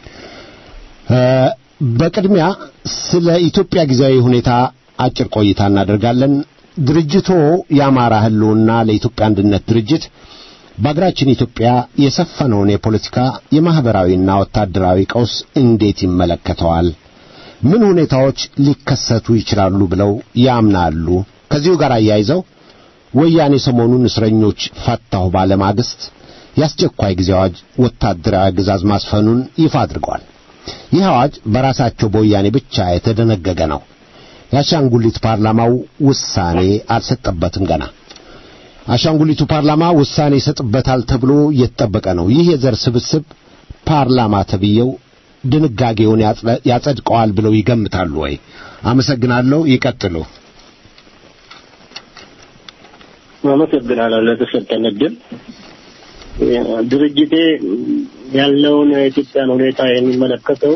S2: በቅድሚያ ስለ ኢትዮጵያ ጊዜያዊ ሁኔታ አጭር ቆይታ እናደርጋለን። ድርጅቶ የአማራ ህልውና ለኢትዮጵያ አንድነት ድርጅት በአገራችን ኢትዮጵያ የሰፈነውን የፖለቲካ የማኅበራዊና ወታደራዊ ቀውስ እንዴት ይመለከተዋል? ምን ሁኔታዎች ሊከሰቱ ይችላሉ ብለው ያምናሉ? ከዚሁ ጋር አያይዘው ወያኔ ሰሞኑን እስረኞች ፈታሁ ባለማግስት የአስቸኳይ ጊዜ አዋጅ ወታደራዊ አገዛዝ ማስፈኑን ይፋ አድርገዋል። ይህ አዋጅ በራሳቸው በወያኔ ብቻ የተደነገገ ነው። የአሻንጉሊት ፓርላማው ውሳኔ አልሰጠበትም ገና። አሻንጉሊቱ ፓርላማ ውሳኔ ይሰጥበታል ተብሎ እየተጠበቀ ነው። ይህ የዘር ስብስብ ፓርላማ ተብዬው ድንጋጌውን ያጸድቀዋል ብለው ይገምታሉ ወይ? አመሰግናለሁ። ይቀጥሉ።
S7: አመሰግናለሁ ለተሰጠን እድል። ድርጅቴ ያለውን የኢትዮጵያን ሁኔታ የሚመለከተው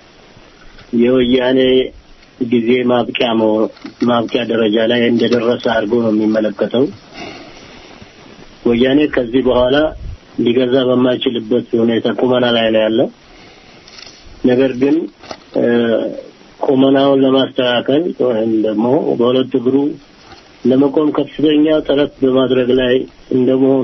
S7: የወያኔ ጊዜ ማብቂያ ማብቂያ ደረጃ ላይ እንደደረሰ አድርጎ ነው የሚመለከተው። ወያኔ ከዚህ በኋላ ሊገዛ በማይችልበት ሁኔታ ቁመና ላይ ነው ያለው። ነገር ግን ቁመናውን ለማስተካከል ወይም ደግሞ በሁለት እግሩ ለመቆም ከፍተኛ ጥረት በማድረግ ላይ እንደመሆኑ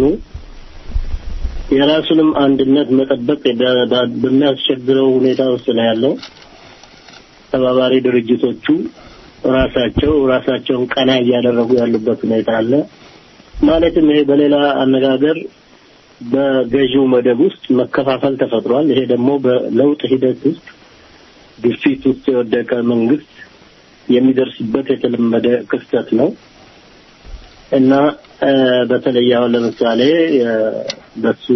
S7: የራሱንም አንድነት መጠበቅ በሚያስቸግረው ሁኔታ ውስጥ ነው ያለው። ተባባሪ ድርጅቶቹ ራሳቸው ራሳቸውን ቀና እያደረጉ ያሉበት ሁኔታ አለ። ማለትም ይሄ በሌላ አነጋገር በገዢው መደብ ውስጥ መከፋፈል ተፈጥሯል። ይሄ ደግሞ በለውጥ ሂደት ውስጥ ግፊት ውስጥ የወደቀ መንግስት የሚደርስበት የተለመደ ክስተት ነው እና በተለይ አሁን ለምሳሌ በሱ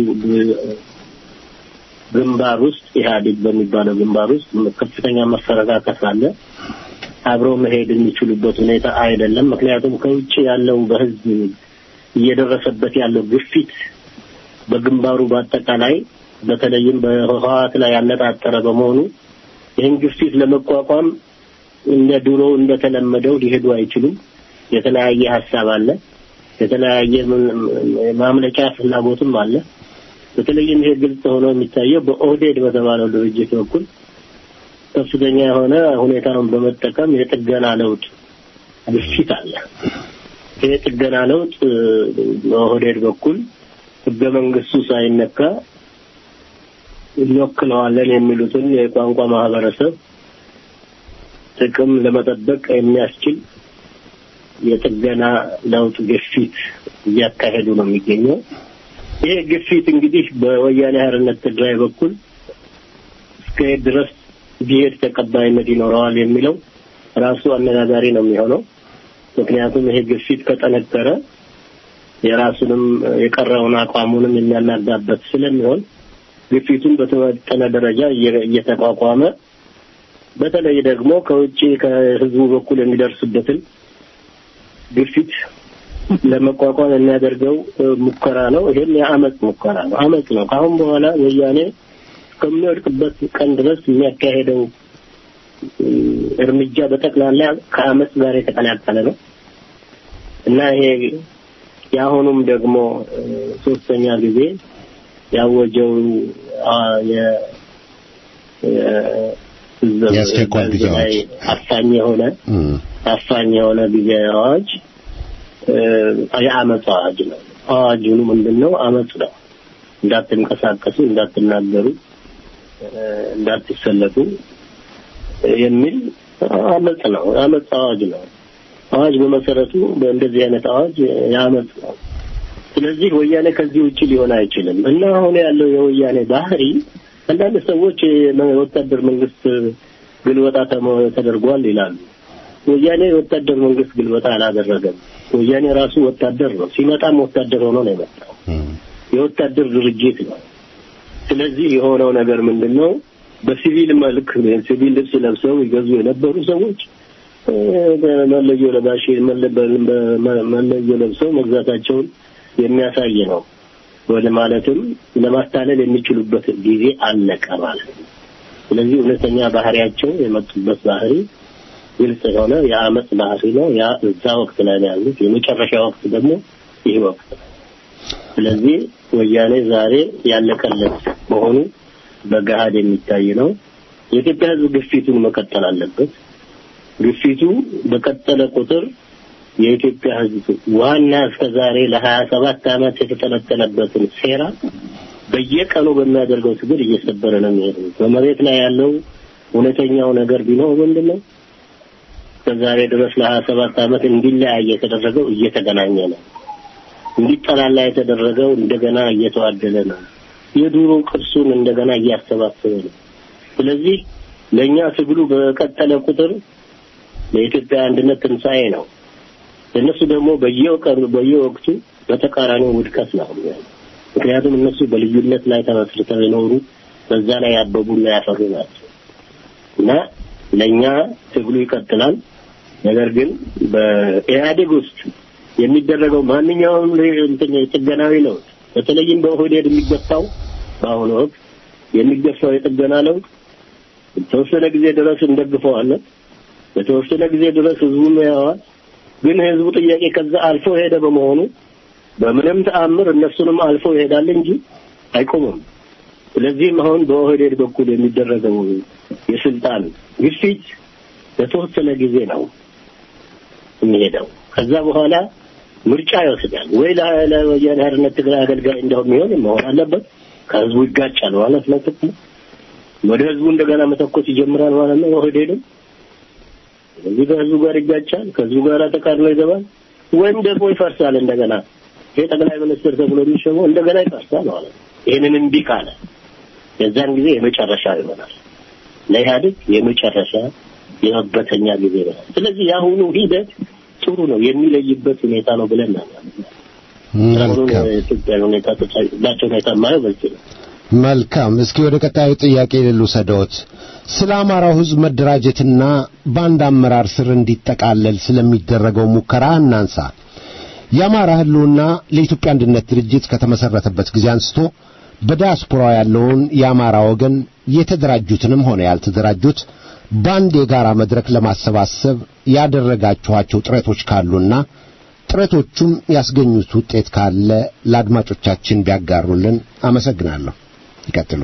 S7: ግንባር ውስጥ ኢህአዴግ በሚባለው ግንባር ውስጥ ከፍተኛ መፈረካከስ አለ። አብረው መሄድ የሚችሉበት ሁኔታ አይደለም። ምክንያቱም ከውጭ ያለው በህዝብ እየደረሰበት ያለው ግፊት በግንባሩ በአጠቃላይ በተለይም በህወሓት ላይ ያነጣጠረ በመሆኑ ይህን ግፊት ለመቋቋም እንደ ድሮ እንደተለመደው ሊሄዱ አይችሉም። የተለያየ ሀሳብ አለ። የተለያየ ማምለጫ ፍላጎትም አለ። በተለይም ይሄ ግልጽ ሆኖ የሚታየው በኦህዴድ በተባለው ድርጅት በኩል ከፍተኛ የሆነ ሁኔታውን በመጠቀም የጥገና ለውጥ ግፊት አለ። ይሄ ጥገና ለውጥ በኦህዴድ በኩል ህገ መንግስቱ ሳይነካ እንወክለዋለን የሚሉትን የቋንቋ ማህበረሰብ ጥቅም ለመጠበቅ የሚያስችል የጥገና ለውጥ ግፊት እያካሄዱ ነው የሚገኘው። ይሄ ግፊት እንግዲህ በወያኔ ሓርነት ትግራይ በኩል እስከ ድረስ ቢሄድ ተቀባይነት ይኖረዋል የሚለው ራሱ አነጋጋሪ ነው የሚሆነው። ምክንያቱም ይሄ ግፊት ከጠነከረ የራሱንም የቀረውን አቋሙንም የሚያናጋበት ስለሚሆን ግፊቱን በተወጠነ ደረጃ እየተቋቋመ በተለይ ደግሞ ከውጭ ከህዝቡ በኩል የሚደርስበትን ግፊት ለመቋቋም የሚያደርገው ሙከራ ነው። ይሄም የአመፅ ሙከራ ነው። አመፅ ነው። ከአሁን በኋላ ወያኔ ከሚወድቅበት ቀን ድረስ የሚያካሄደው እርምጃ በጠቅላላ ከአመፅ ጋር የተቀላቀለ ነው እና ይሄ የአሁኑም ደግሞ እ፣ ሶስተኛ ጊዜ ያወጀው አ፣ የ የ- ህዝብ-
S2: የአስቸኳይ ጊዜ
S7: ህዝብ ላይ
S2: አዋጅ።
S7: አፋኝ የሆነ
S2: እም፣
S7: አፋኝ የሆነ ጊዜ አዋጅ እ፣ የአመፅ አዋጅ ነው። አዋጁ ምንድን ነው? አመፅ ነው። እንዳትንቀሳቀሱ፣ እንዳትናገሩ፣ እ፣ እንዳትሰለፉ የሚል አመፅ ነው። የአመፅ አዋጅ ነው። አዋጅ በመሰረቱ በእንደዚህ አይነት አዋጅ የአመፅ ነው። ስለዚህ ወያኔ ከዚህ ውጭ ሊሆን አይችልም እና አሁን ያለው የወያኔ ባህሪ አንዳንድ ሰዎች የወታደር መንግስት ግልበጣ ተሞ- ተደርጓል ይላሉ። ወያኔ የወታደር መንግስት ግልበጣ አላደረገም። ወያኔ ራሱ ወታደር ነው። ሲመጣም ወታደር ሆኖ ነው የመጣው።
S2: እም፣
S7: የወታደር ድርጅት ነው። ስለዚህ የሆነው ነገር ምንድን ነው? በሲቪል መልክ ሲቪል ልብስ ለብሰው ይገዙ የነበሩ ሰዎች እ፣ መለዮ ለባሽ መለ- በ- መለዮ ለብሰው መግዛታቸውን የሚያሳይ ነው። ወደ ማለትም ለማታለል የሚችሉበት ጊዜ አለቀ ማለት ነው። ስለዚህ እውነተኛ ባህሪያቸው የመጡበት ባህሪ ግልጽ የሆነ የአመፅ ባህሪ ነው። ያ እዛ ወቅት ላይ ነው ያሉት። የመጨረሻ ወቅት ደግሞ ይህ ወቅት ነው። ስለዚህ ወያኔ ዛሬ ያለቀለት መሆኑ በገሃድ የሚታይ ነው። የኢትዮጵያ ሕዝብ ግፊቱን መቀጠል አለበት። ግፊቱ በቀጠለ ቁጥር የኢትዮጵያ ሕዝብ ዋና እስከ ዛሬ ለሀያ ሰባት ዓመት የተጠነጠነበትን ሴራ በየቀኑ በሚያደርገው ትግል እየሰበረ ነው የሚሄደው። በመሬት ላይ ያለው እውነተኛው ነገር ቢኖር ምንድን ነው? ከዛሬ ድረስ ለሀያ ሰባት ዓመት እንዲለያይ የተደረገው እየተገናኘ ነው። እንዲጠላላ የተደረገው እንደገና እየተዋደለ ነው። የዱሮ ቅርሱን እንደገና እያሰባሰበ ነው። ስለዚህ ለእኛ ትግሉ በቀጠለ ቁጥር ለኢትዮጵያ አንድነት ትንሣኤ ነው። ለእነሱ ደግሞ በየቀኑ በየወቅቱ በተቃራኒው ውድቀት ነው። ምክንያቱም እነሱ በልዩነት ላይ ተመስርተው የኖሩ በዛ ላይ ያበቡና ያፈሩ ናቸው እና ለእኛ ትግሉ ይቀጥላል። ነገር ግን በኢህአዴግ ውስጥ የሚደረገው ማንኛውም እንትን የጥገናዊ ለውጥ በተለይም በኦህዴድ የሚገፋው በአሁኑ ወቅት የሚገፋው የጥገና ለውጥ የተወሰነ ጊዜ ድረስ እንደግፈዋለን። በተወሰነ ጊዜ ድረስ ህዝቡም ያዋል። ግን ህዝቡ ጥያቄ ከዛ አልፎ ሄደ በመሆኑ በምንም ተአምር እነሱንም አልፎ ይሄዳል እንጂ አይቆምም። ስለዚህም አሁን በኦህዴድ በኩል የሚደረገው የስልጣን ግፊት በተወሰነ ጊዜ ነው የሚሄደው። ከዛ በኋላ ምርጫ ይወስዳል። ወይ ለ- ለወያኔ ሓርነት ትግራይ አገልጋይ እንደው የሚሆን መሆን አለበት። ከህዝቡ ይጋጫል ማለት ነው። ጥቅሙ ወደ ህዝቡ እንደገና መተኮስ ይጀምራል ማለት ነው። ኦህዴድም ስለዚህ ከህዝቡ ጋር ይጋጫል፣ ከህዝቡ ጋር ተቃርኖ ይገባል፣ ወይም ደግሞ ይፈርሳል እንደገና። ይሄ ጠቅላይ ሚኒስትር ተብሎ የሚሾመው እንደገና ይፈርሳል ማለት ነው። ይህንን እምቢ ካለ የዛን ጊዜ የመጨረሻ ይሆናል። ለኢህአዴግ የመጨረሻ የመበተኛ ጊዜ ይሆናል። ስለዚህ የአሁኑ ሂደት ጥሩ ነው የሚለይበት ሁኔታ ነው ብለን እናምናለን። አሁኑን
S2: መልካም
S7: የኢትዮጵያ ሁኔታ ተጫጭላቸው ሁኔታ የማየው በዚህ ነው።
S2: መልካም። እስኪ ወደ ቀጣዩ ጥያቄ ልውሰድዎት። ስለ አማራው ሕዝብ መደራጀትና በአንድ አመራር ስር እንዲጠቃለል ስለሚደረገው ሙከራ እናንሳ። የአማራ ህልውና ለኢትዮጵያ አንድነት ድርጅት ከተመሰረተበት ጊዜ አንስቶ በዲያስፖራ ያለውን የአማራ ወገን የተደራጁትንም ሆነ ያልተደራጁት በአንድ የጋራ መድረክ ለማሰባሰብ ያደረጋችኋቸው ጥረቶች ካሉና ጥረቶቹም ያስገኙት ውጤት ካለ ለአድማጮቻችን ቢያጋሩልን አመሰግናለሁ። ይቀጥሉ።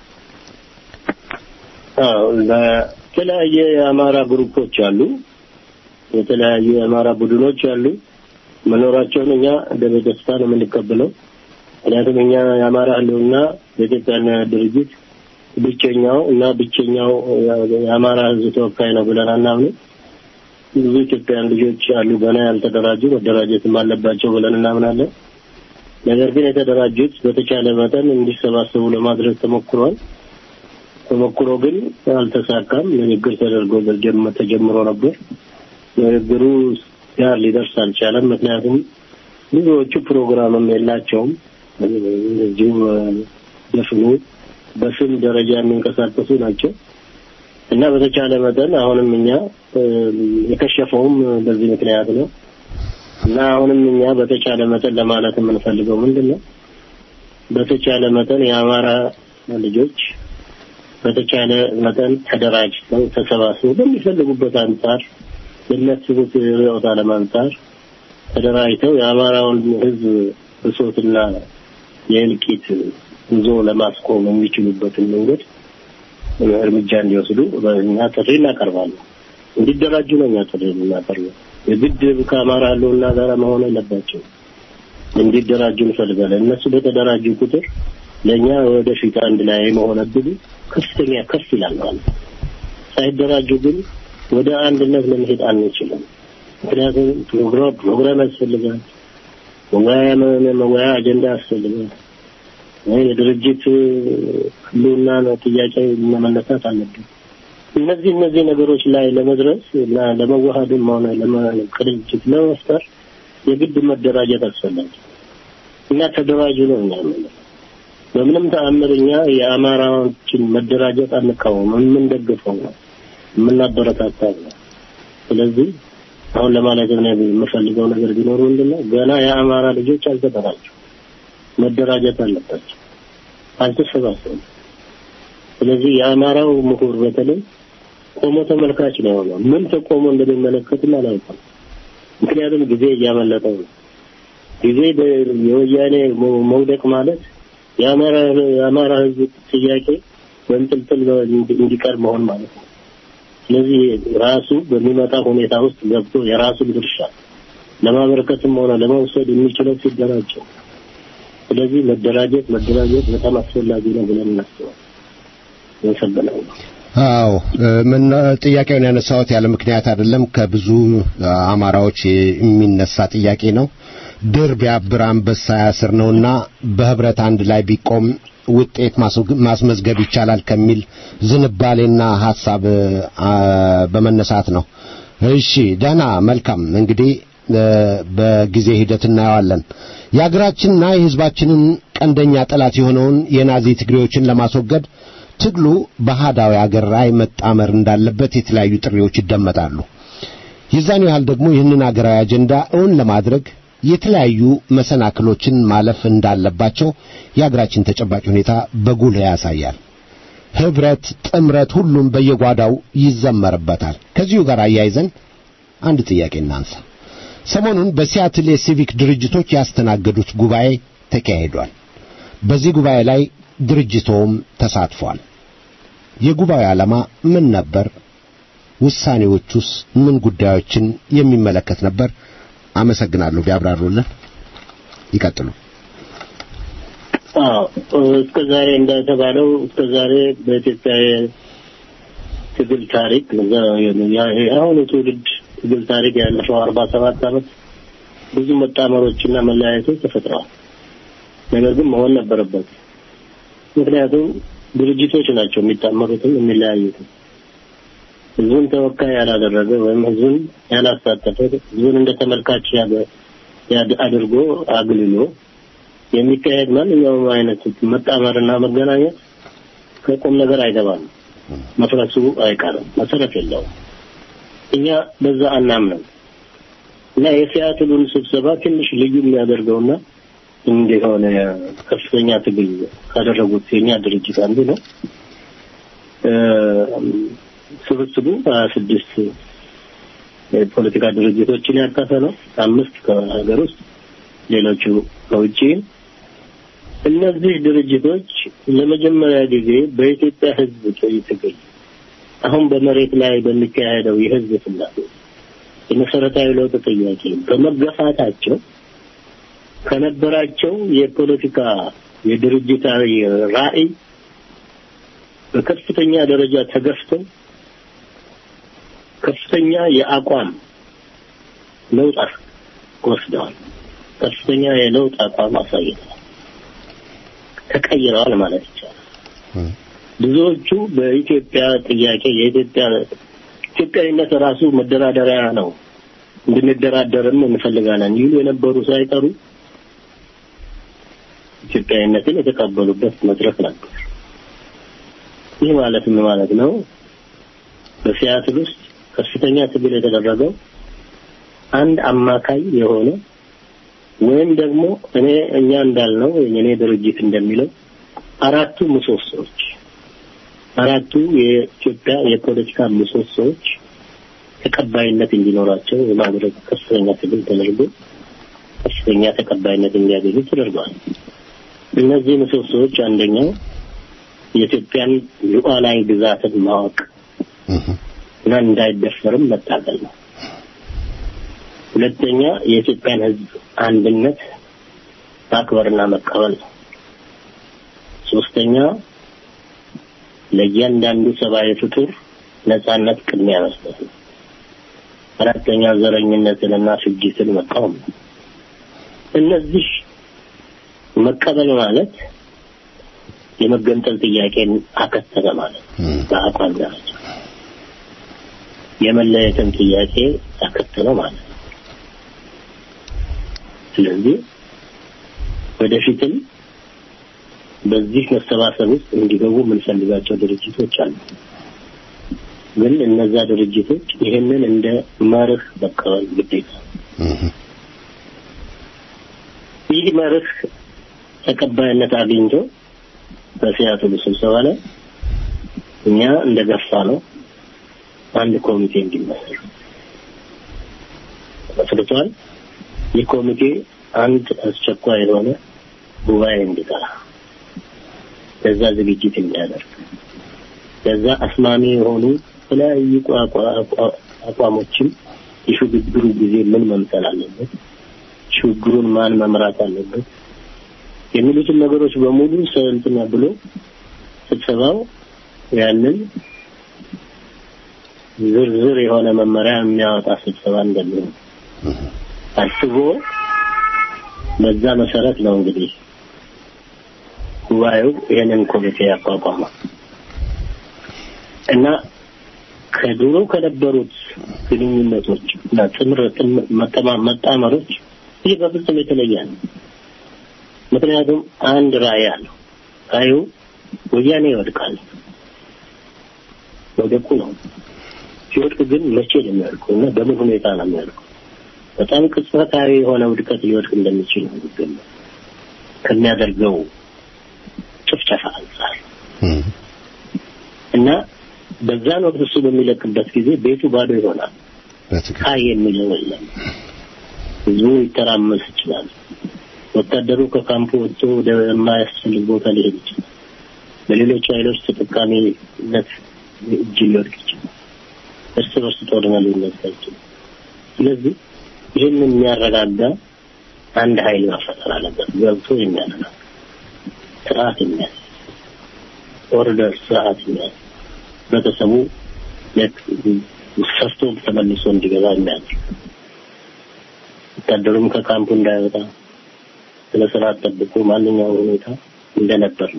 S7: አዎ በተለያየ የአማራ ግሩፖች አሉ፣ የተለያዩ የአማራ ቡድኖች አሉ። መኖራቸውን እኛ በደስታ ነው የምንቀበለው። ምክንያቱም እኛ የአማራ ህልውና የኢትዮጵያን ድርጅት ብቸኛው እና ብቸኛው የአማራ ህዝብ ተወካይ ነው ብለን አናምንም። ብዙ ኢትዮጵያን ልጆች አሉ ገና ያልተደራጁ መደራጀትም አለባቸው ብለን እናምናለን። ነገር ግን የተደራጁት በተቻለ መጠን እንዲሰባሰቡ ለማድረግ ተሞክሯል። ተሞክሮ ግን አልተሳካም። ንግግር ተደርጎ በጀመ- ተጀምሮ ነበር። ንግግሩ ጋር ሊደርስ አልቻለም። ምክንያቱም ብዙዎቹ ፕሮግራምም የላቸውም። እዚሁ ደፍኑ በስም ደረጃ የሚንቀሳቀሱ ናቸው እና በተቻለ መጠን አሁንም እኛ እ፣ የከሸፈውም በዚህ ምክንያት ነው እና አሁንም እኛ በተቻለ መጠን ለማለት የምንፈልገው ምንድን ነው በተቻለ መጠን የአማራ ልጆች በተቻለ መጠን ተደራጅተው ተሰባስበው በሚፈልጉበት አንጻር በሚያስቡት ርዕዮተ ዓለም አንጻር ተደራጅተው የአማራውን ሕዝብ ብሶትና የእልቂት ጉዞ ለማስቆም የሚችሉበትን መንገድ እርምጃ እንዲወስዱ እኛ ጥሪ እናቀርባለን። እንዲደራጁ ነው እኛ ጥሪ የምናቀርበው። የግድ ከአማራ ህልውና ጋር መሆን የለባቸው እንዲደራጁ እንፈልጋለን። እነሱ በተደራጁ ቁጥር ለእኛ ወደፊት አንድ ላይ የመሆን እድሉ ከፍተኛ ከፍ ይላል ማለት ነው። ሳይደራጁ ግን ወደ አንድነት ለመሄድ አንችልም። ምክንያቱም ፕሮግራም ፕሮግራም ያስፈልጋል። መወያያ መወያያ አጀንዳ ያስፈልጋል። የድርጅት ህልውና ጥያቄ መነሳት አለብን። እነዚህ እነዚህ ነገሮች ላይ ለመድረስ እና ለመዋሃድም ሆነ ቅንጅት ለመፍጠር የግድ መደራጀት አስፈላጊ እና ተደራጁ ነው እኛ የምንለው። በምንም ተአምር እኛ የአማራዎችን መደራጀት አንቃወም፣ የምንደግፈው ነው፣ የምናበረታታው ነው። ስለዚህ አሁን ለማለት ነው የምፈልገው ነገር ቢኖር ምንድን ነው ገና የአማራ ልጆች አልተደራጁ፣ መደራጀት አለባቸው፣ አልተሰባሰቡም። ስለዚህ የአማራው ምሁር በተለይ ቆሞ ተመልካች ነው የሆነው። ምን ተቆሞ እንደሚመለከትም አላውቅም። ምክንያቱም ጊዜ እያመለጠው ነው። ጊዜ የወያኔ መውደቅ ማለት የአማራ የአማራ ህዝብ ጥያቄ በእንጥልጥል እንዲቀር መሆን ማለት ነው። ስለዚህ ራሱ በሚመጣ ሁኔታ ውስጥ ገብቶ የራሱን ድርሻ ለማበረከትም ሆነ ለመውሰድ የሚችለው ሲደራጅ ነው። ስለዚህ መደራጀት መደራጀት በጣም አስፈላጊ ነው ብለን እናስባለን። ይሰበናል።
S2: አዎ ምን ጥያቄውን ያነሳሁት ያለ ምክንያት አይደለም። ከብዙ አማራዎች የሚነሳ ጥያቄ ነው። ድር ቢያብር አንበሳ ያስር ነውና በህብረት አንድ ላይ ቢቆም ውጤት ማስመዝገብ ይቻላል ከሚል ዝንባሌና ሐሳብ በመነሳት ነው። እሺ ደህና መልካም። እንግዲህ በጊዜ ሂደት እናየዋለን። የሀገራችንና የህዝባችንን ቀንደኛ ጠላት የሆነውን የናዚ ትግሬዎችን ለማስወገድ ትግሉ በአህዳዊ አገር ላይ መጣመር እንዳለበት የተለያዩ ጥሪዎች ይደመጣሉ። የዛን ያህል ደግሞ ይህንን አገራዊ አጀንዳ እውን ለማድረግ የተለያዩ መሰናክሎችን ማለፍ እንዳለባቸው የአገራችን ተጨባጭ ሁኔታ በጉልህ ያሳያል። ህብረት፣ ጥምረት፣ ሁሉም በየጓዳው ይዘመርበታል። ከዚሁ ጋር አያይዘን አንድ ጥያቄ እናንሳ። ሰሞኑን በሲያትል የሲቪክ ድርጅቶች ያስተናገዱት ጉባኤ ተካሂዷል። በዚህ ጉባኤ ላይ ድርጅቶም ተሳትፏል። የጉባኤው ዓላማ ምን ነበር? ውሳኔዎቹስ ምን ጉዳዮችን የሚመለከት ነበር? አመሰግናለሁ። ቢያብራሩልን። ይቀጥሉ።
S7: እስከ ዛሬ እንደተባለው እስከ ዛሬ በኢትዮጵያ ትግል ታሪክ የአሁኑ ትውልድ ትግል ታሪክ ያለፈው አርባ ሰባት ዓመት ብዙ መጣመሮችና መለያየቶች ተፈጥረዋል። ነገር ግን መሆን ነበረበት። ምክንያቱም ድርጅቶች ናቸው የሚጣመሩትም የሚለያዩትም። ህዝቡን ተወካይ ያላደረገ ወይም ህዝቡን ያላሳተፈ ህዝቡን እንደ ተመልካች አድርጎ አግልሎ የሚካሄድ ማንኛውም አይነት መጣመርና መገናኘት ከቁም ነገር አይገባም። መፍረሱ አይቀርም። መሰረት የለውም። እኛ በዛ አናምንም እና የሲያትሉን ስብሰባ ትንሽ ልዩ የሚያደርገውና እንደሆነ ከፍተኛ ትግል ካደረጉት የኛ ድርጅት አንዱ ነው። ስብስቡ ሀያ ስድስት የፖለቲካ ድርጅቶችን ያቀፈ ነው። አምስት ከሀገር ውስጥ ሌሎቹ ከውጭ። እነዚህ ድርጅቶች ለመጀመሪያ ጊዜ በኢትዮጵያ ህዝብ ትግል አሁን በመሬት ላይ በሚካሄደው የህዝብ ፍላጎት የመሰረታዊ ለውጥ ጥያቄ በመገፋታቸው ከነበራቸው የፖለቲካ የድርጅታዊ ራዕይ በከፍተኛ ደረጃ ተገፍተው ከፍተኛ የአቋም ለውጥ ወስደዋል። ከፍተኛ የለውጥ አቋም አሳይተዋል። ተቀይረዋል ማለት ይቻላል። ብዙዎቹ በኢትዮጵያ ጥያቄ የኢትዮጵያ ኢትዮጵያዊነት ራሱ መደራደሪያ ነው፣ እንድንደራደርም እንፈልጋለን ይሉ የነበሩ ሳይቀሩ ኢትዮጵያዊነትን የተቀበሉበት መድረክ ነበር። ይህ ማለት ምን ማለት ነው? በሲያትል ውስጥ ከፍተኛ ትግል የተደረገው አንድ አማካይ የሆነ ወይም ደግሞ እኔ እኛ እንዳልነው የኔ ድርጅት እንደሚለው አራቱ ምሰሶዎች አራቱ የኢትዮጵያ የፖለቲካ ምሰሶዎች ተቀባይነት እንዲኖራቸው የማድረግ ከፍተኛ ትግል ተደርጎ በእኛ ተቀባይነት እንዲያገኙ ተደርገዋል። እነዚህ ምሰሶዎች አንደኛው የኢትዮጵያን ሉዓላዊ ግዛትን ማወቅ እና እንዳይደፈርም መታገል ነው። ሁለተኛ የኢትዮጵያን ሕዝብ አንድነት ማክበርና መቀበል ነው። ሶስተኛ ለእያንዳንዱ ሰብአዊ ፍጡር ነጻነት ቅድሚያ መስጠት ነው። አራተኛ ዘረኝነትንና ፍጅትን መቃወም ነው። እነዚህ መቀበል ማለት የመገንጠል ጥያቄን አከተለ ማለት ነው። በአቋም ደረጃ የመለየትን ጥያቄ አከተለ ማለት ነው። ስለዚህ ወደፊትም በዚህ መሰባሰብ ውስጥ እንዲገቡ የምንፈልጋቸው ድርጅቶች አሉ። ግን እነዛ ድርጅቶች ይህንን እንደ መርህ መቀበል ግዴታ ነው። ይህ መርህ ተቀባይነት አግኝቶ በሲያትሉ ስብሰባ ላይ እኛ እንደገፋ ነው አንድ ኮሚቴ እንዲመሰረት መስርቷል። ይህ ኮሚቴ አንድ አስቸኳይ የሆነ ጉባኤ እንዲጠራ ለዛ ዝግጅት እንዲያደርግ ለዛ አስማሚ የሆኑ የተለያዩ አቋሞችን የሽግግሩ ጊዜ ምን መምሰል አለበት፣ ሽግግሩን ማን መምራት አለበት የሚሉትን ነገሮች በሙሉ ሰንትና ብሎ ስብሰባው ያንን ዝርዝር የሆነ መመሪያ የሚያወጣ ስብሰባ እንደሚሆን አስቦ በዛ መሰረት ነው እንግዲህ ጉባኤው ይህንን ኮሚቴ ያቋቋመው እና ከድሮ ከነበሩት ግንኙነቶች እና ጥምረት መጣመሮች ይህ በፍጹም የተለየ ነው። ምክንያቱም አንድ ራዕይ አለው። ራዕዩ ወያኔ ይወድቃል። መውደቁ ነው። ሲወድቅ ግን መቼ ነው የሚወድቀው እና በምን ሁኔታ ነው የሚወድቀው? በጣም ቅጽበታዊ የሆነ ውድቀት ሊወድቅ እንደሚችል ነው የሚገመው ከሚያደርገው ጭፍጨፋ አንጻር እና በዛን ወቅት እሱ በሚለቅበት ጊዜ ቤቱ ባዶ ይሆናል። ሀይ የሚለው የለም። ህዝቡ ይተራመስ ይችላል። ወታደሩ ከካምፑ ወጥቶ ወደ የማያስፈልግ ቦታ ሊሄድ ይችላል። በሌሎች ኃይሎች ተጠቃሚነት እጅ ሊወድቅ ይችላል። እርስ በርስ ጦርነት ሊነሳ ይችላል። ስለዚህ ይህንን የሚያረጋጋ አንድ ኃይል መፈጠር አለበት። ገብቶ የሚያረጋጋ ስርዓት የሚያዝ ኦርደር ስርዓት የሚያዝ ህብረተሰቡ ሰርቶ ተመልሶ እንዲገባ የሚያደርግ ወታደሩም ከካምፑ እንዳይወጣ ስለ ስርዓት ጠብቆ ማንኛውም ሁኔታ እንደነበር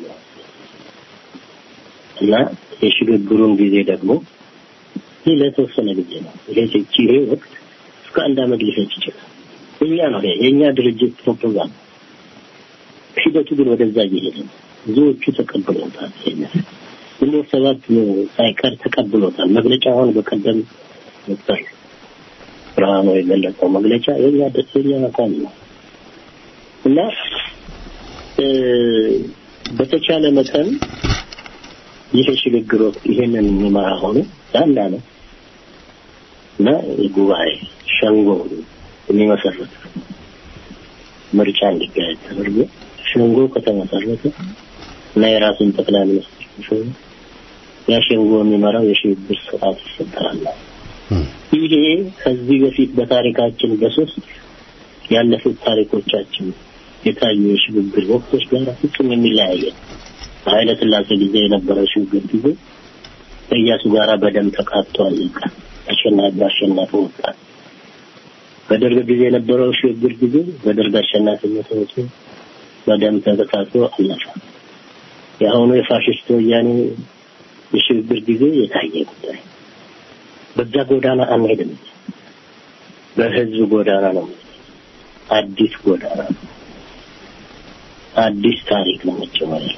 S7: እና የሽግግሩን ጊዜ ደግሞ ይህ ለተወሰነ ጊዜ ነው። ይሄ ይሄ ወቅት እስከ አንድ አመት ሊፈጅ ይችላል። የኛ ነው ይሄ የእኛ ድርጅት ፕሮፖዛል። ሂደቱ ግን ወደዛ እየሄደ ነው። ብዙዎቹ ተቀብለውታል። ይሄንን ግንቦት ሰባት ሳይቀር ተቀብሎታል። መግለጫውን በቀደም ዶክተር ብርሃኑ የገለጸው መግለጫ የኛ ደስተኛ አቋም ነው እና በተቻለ መጠን ይህ ሽግግር ወቅት ይሄንን የሚመራ ሆኖ አንድ አመት እና የጉባኤ ሸንጎ የሚመሰረት ምርጫ እንዲካሄድ ተደርጎ ሸንጎ ከተመሰረተ እና የራሱን ጠቅላይ ሚኒስትር ሲሆኑ ያ ሸንጎ የሚመራው የሽግግር ስርዓት ይፈጠራል። ይሄ ከዚህ በፊት በታሪካችን በሶስት ያለፉት ታሪኮቻችን የታዩ የሽግግር ወቅቶች ጋር ፍጹም የሚለያየ በኃይለ ሥላሴ ጊዜ የነበረው ሽግግር ጊዜ ከኢያሱ ጋራ በደም ተቃጥቶ አለቀ። አሸናፊ አሸናፊ ወጣ። በደርግ ጊዜ የነበረው ሽግግር ጊዜ በደርግ አሸናፊነት ወጥቶ በደም ተቃጥቶ አለፈ። የአሁኑ የፋሽስት ወያኔ የሽግግር ጊዜ የታየ ጉዳይ በዛ ጎዳና አንሄድም። በህዝብ ጎዳና ነው። አዲስ ጎዳና ነው። አዲስ ታሪክ ነው መጀመሪያ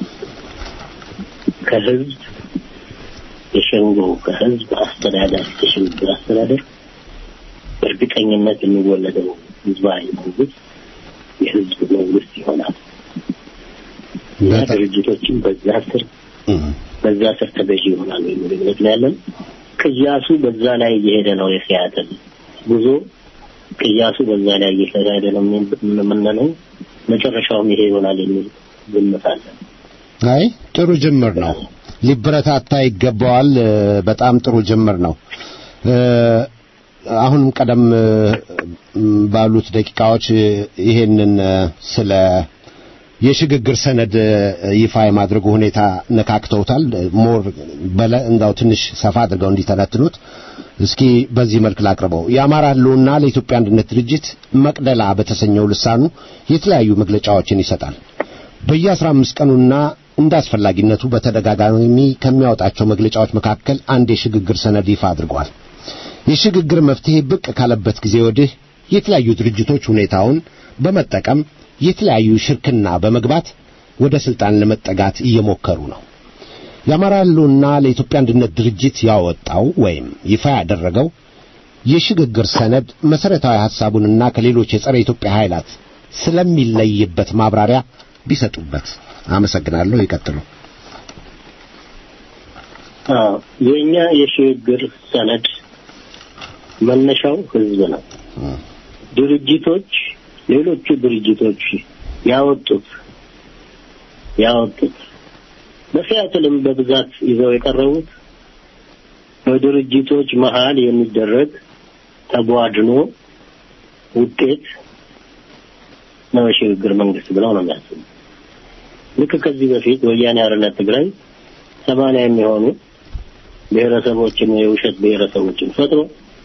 S7: ከህዝብ የሸንጎ ከህዝብ አስተዳደር የሽግግር አስተዳደር በእርግጠኝነት የሚወለደው ህዝባዊ መንግስት የህዝብ መንግስት ይሆናል እና ድርጅቶችን በዛ ስር በዛ ስር ተገዢ ይሆናሉ የሚል እምነት ነው ያለን። ቅያሱ በዛ ላይ እየሄደ ነው። የሲያትል ጉዞ ቅያሱ በዛ ላይ እየተካሄደ ነው የምንለው። መጨረሻውም ይሄ ይሆናል የሚል ግምት አለ።
S2: አይ ጥሩ ጅምር ነው፣ ሊበረታታ ይገባዋል። እ፣ በጣም ጥሩ ጅምር ነው። እ፣ አሁንም ቀደም እ፣ ባሉት ደቂቃዎች እ፣ ይሄንን እ፣ ስለ የሽግግር ሰነድ እ፣ ይፋ የማድረጉ ሁኔታ ነካክተውታል። ሞር በለ እንዳው ትንሽ ሰፋ አድርገው እንዲተነትኑት እስኪ በዚህ መልክ ላቅርበው። የአማራ ሕልውና ለኢትዮጵያ አንድነት ድርጅት መቅደላ በተሰኘው ልሳኑ የተለያዩ መግለጫዎችን ይሰጣል። በየአስራ አምስት ቀኑና እንደ አስፈላጊነቱ በተደጋጋሚ ከሚያወጣቸው መግለጫዎች መካከል አንድ የሽግግር ሰነድ ይፋ አድርጓል። የሽግግር መፍትሄ ብቅ ካለበት ጊዜ ወዲህ የተለያዩ ድርጅቶች ሁኔታውን በመጠቀም የተለያዩ ሽርክና በመግባት ወደ ስልጣን ለመጠጋት እየሞከሩ ነው። የአማራ ሕልውና ለኢትዮጵያ አንድነት ድርጅት ያወጣው ወይም ይፋ ያደረገው የሽግግር ሰነድ መሰረታዊ ሐሳቡንና ከሌሎች የጸረ ኢትዮጵያ ኃይላት ስለሚለይበት ማብራሪያ ቢሰጡበት። አመሰግናለሁ። ይቀጥሉ።
S7: አዎ የኛ የሽግግር ሰነድ መነሻው ህዝብ ነው። ድርጅቶች ሌሎቹ ድርጅቶች ያወጡት ያወጡት በሲያትልም በብዛት ይዘው የቀረቡት በድርጅቶች መሀል የሚደረግ ተቧድኖ ውጤት ነው የሽግግር መንግስት ብለው ነው የሚያስቡ። ልክ ከዚህ በፊት ወያኔ ሓርነት ትግራይ ሰማንያ የሚሆኑ ብሔረሰቦችን የውሸት ብሔረሰቦችን ፈጥሮ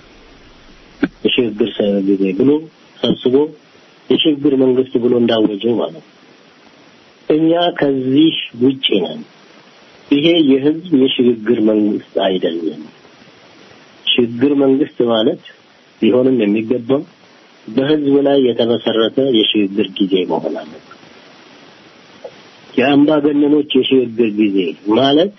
S7: የሽግግር ሰ- ጊዜ ብሎ ሰብስቦ የሽግግር መንግስት ብሎ እንዳወጀው ማለት ነው። እኛ ከዚህ ውጪ ነን። ይሄ የህዝብ የሽግግር መንግስት አይደለም። ሽግግር መንግስት ማለት ሊሆንም የሚገባው በህዝብ ላይ የተመሰረተ የሽግግር ጊዜ መሆን አለበት። የአምባገነኖች የሽግግር ጊዜ ማለት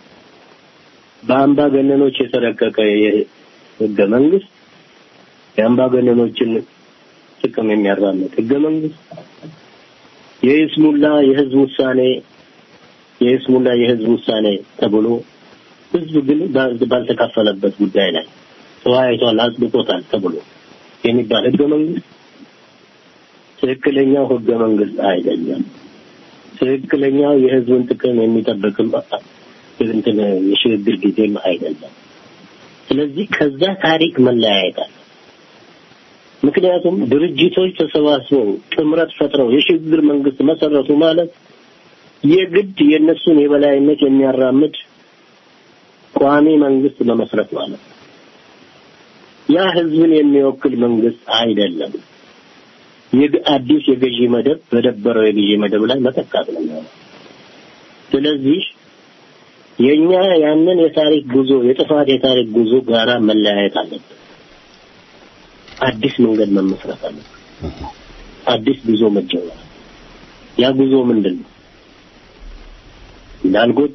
S7: በአምባገነኖች የተረቀቀ የህገ መንግስት የአምባገነኖችን ጥቅም የሚያራምድ ህገ መንግስት የይስሙላ የህዝብ ውሳኔ የይስሙላ የህዝብ ውሳኔ ተብሎ ህዝብ ግን ባል- ባልተካፈለበት ጉዳይ ላይ ተወያይቷል፣ አጽድቆታል ተብሎ የሚባል ህገ መንግስት ትክክለኛው ህገ መንግስት አይደለም። ትክክለኛው የህዝብን ጥቅም የሚጠብቅም እንትን የሽግግር ጊዜም አይደለም። ስለዚህ ከዛ ታሪክ መለያየት አለ። ምክንያቱም ድርጅቶች ተሰባስበው ጥምረት ፈጥረው የሽግግር መንግስት መሰረቱ ማለት የግድ የእነሱን የበላይነት የሚያራምድ ቋሚ መንግስት መመስረት ማለት ነው። ያ ህዝብን የሚወክል መንግስት አይደለም። የግ- አዲስ የገዢ መደብ በደበረው የገዢ መደብ ላይ መተካት ነው የሚሆነው። ስለዚህ የኛ ያንን የታሪክ ጉዞ የጥፋት የታሪክ ጉዞ ጋራ መለያየት አለበት። አዲስ መንገድ መመስረት አለበት። አዲስ ጉዞ መጀመር። ያ ጉዞ ምንድን ነው? እንዳልኩት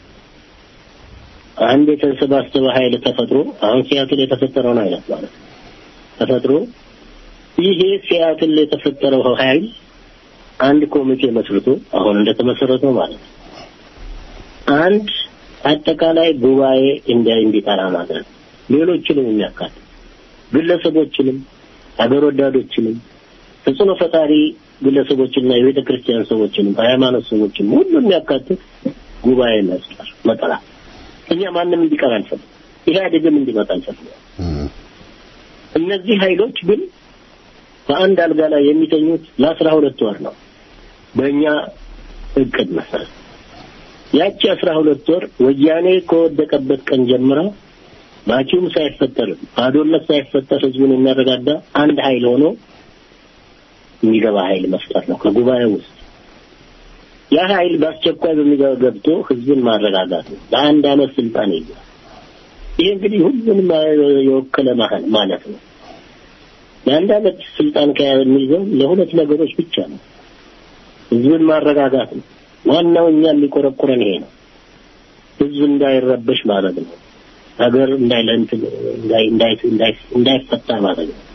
S7: አንድ የተሰባሰበ ኃይል ተፈጥሮ አሁን ሲያትል የተፈጠረውን አይነት ማለት ነው ተፈጥሮ ይሄ ሲያትል የተፈጠረው ኃይል አንድ ኮሚቴ መስርቶ አሁን እንደተመሰረተው ማለት ነው አንድ አጠቃላይ ጉባኤ እንዲያይ እንዲጠራ ማድረግ ሌሎችንም የሚያካትት ግለሰቦችንም ሀገር ወዳዶችንም ተጽዕኖ ፈጣሪ ግለሰቦችና የቤተ ክርስቲያን ሰዎችንም ሃይማኖት ሰዎችንም ሁሉ የሚያካትት ጉባኤ መስጠር መጠራት እኛ ማንም እንዲቀር አንፈልግም። ኢህአዴግም እንዲመጣ አንፈልግም። እነዚህ ኃይሎች ግን በአንድ አልጋ ላይ የሚተኙት ለአስራ ሁለት ወር ነው በእኛ እቅድ መሰረት። ያቺ አስራ ሁለት ወር ወያኔ ከወደቀበት ቀን ጀምራ ባኪውም ሳይፈጠር ባዶነት ሳይፈጠር ህዝቡን የሚያረጋጋ አንድ ኃይል ሆኖ የሚገባ ኃይል መፍጠር ነው ከጉባኤ ውስጥ ያ ኃይል በአስቸኳይ በሚገባ ገብቶ ህዝብን ማረጋጋት ነው። ለአንድ አመት ስልጣን ይዟል። ይሄ እንግዲህ ሁሉንም የወከለ ማህል ማለት ነው። ለአንድ አመት ስልጣን ከያዘ የሚይዘው ለሁለት ነገሮች ብቻ ነው። ህዝብን ማረጋጋት ነው። ዋናው እኛ የሚቆረቁረን ይሄ ነው። ህዝብ እንዳይረበሽ ማድረግ ነው። ሀገር እንዳይለንት እንዳይፈታ ማድረግ ነው።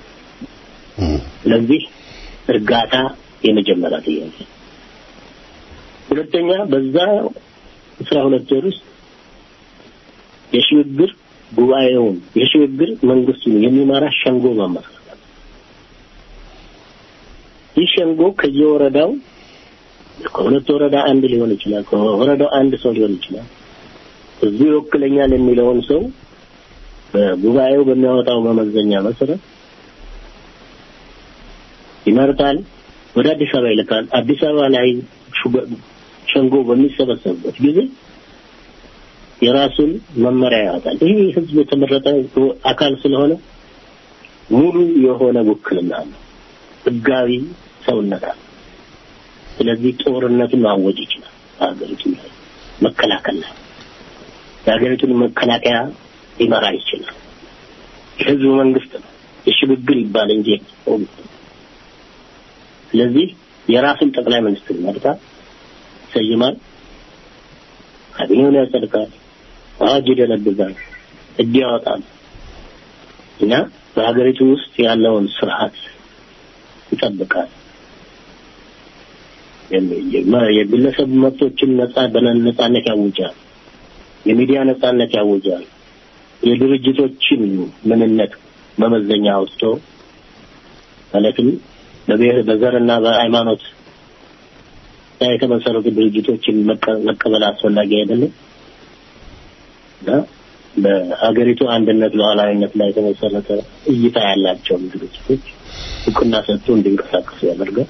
S7: ስለዚህ እርጋታ የመጀመሪያ ጥያቄ ሁለተኛ በዛ አስራ ሁለት ወር ውስጥ የሽግግር ጉባኤውን የሽግግር መንግስቱን የሚመራ ሸንጎ ማመስረት ይህ ሸንጎ ከየወረዳው ከሁለት ወረዳ አንድ ሊሆን ይችላል። ከወረዳው አንድ ሰው ሊሆን ይችላል። እዚህ ይወክለኛል የሚለውን ሰው በጉባኤው በሚያወጣው መመዘኛ መሰረት ይመርጣል። ወደ አዲስ አበባ ይልካል። አዲስ አበባ ላይ ሸንጎ በሚሰበሰብበት ጊዜ የራሱን መመሪያ ያወጣል። ይህ ህዝብ የተመረጠ አካል ስለሆነ ሙሉ የሆነ ውክልና ነው፣ ህጋዊ ሰውነት አለ። ስለዚህ ጦርነቱን ማወጅ ይችላል። ሀገሪቱ ላይ መከላከል ላይ የሀገሪቱን መከላከያ ሊመራ ይችላል። የህዝቡ መንግስት ነው። የሽግግር ይባል እንጂ ስለዚህ የራሱን ጠቅላይ ሚኒስትር ይመርጣል፣ ይሰይማል፣ ካቢኔውን ያጸድቃል፣ አዋጅ ይደነግጋል፣ ህግ ያወጣል እና በሀገሪቱ ውስጥ ያለውን ስርዓት ይጠብቃል። የግለሰብ መብቶችን ነጻ በነጻነት ያውጃል። የሚዲያ ነጻነት ያውጃል። የድርጅቶችን ምንነት መመዘኛ አውጥቶ ማለትም በብሔር በዘርና በሃይማኖት ላይ የተመሰረቱ ድርጅቶችን መቀበል አስፈላጊ አይደለም እና በሀገሪቱ አንድነት ሉዓላዊነት ላይ የተመሰረተ እይታ ያላቸውን ድርጅቶች እውቅና ሰጥቶ እንዲንቀሳቀሱ ያደርጋል።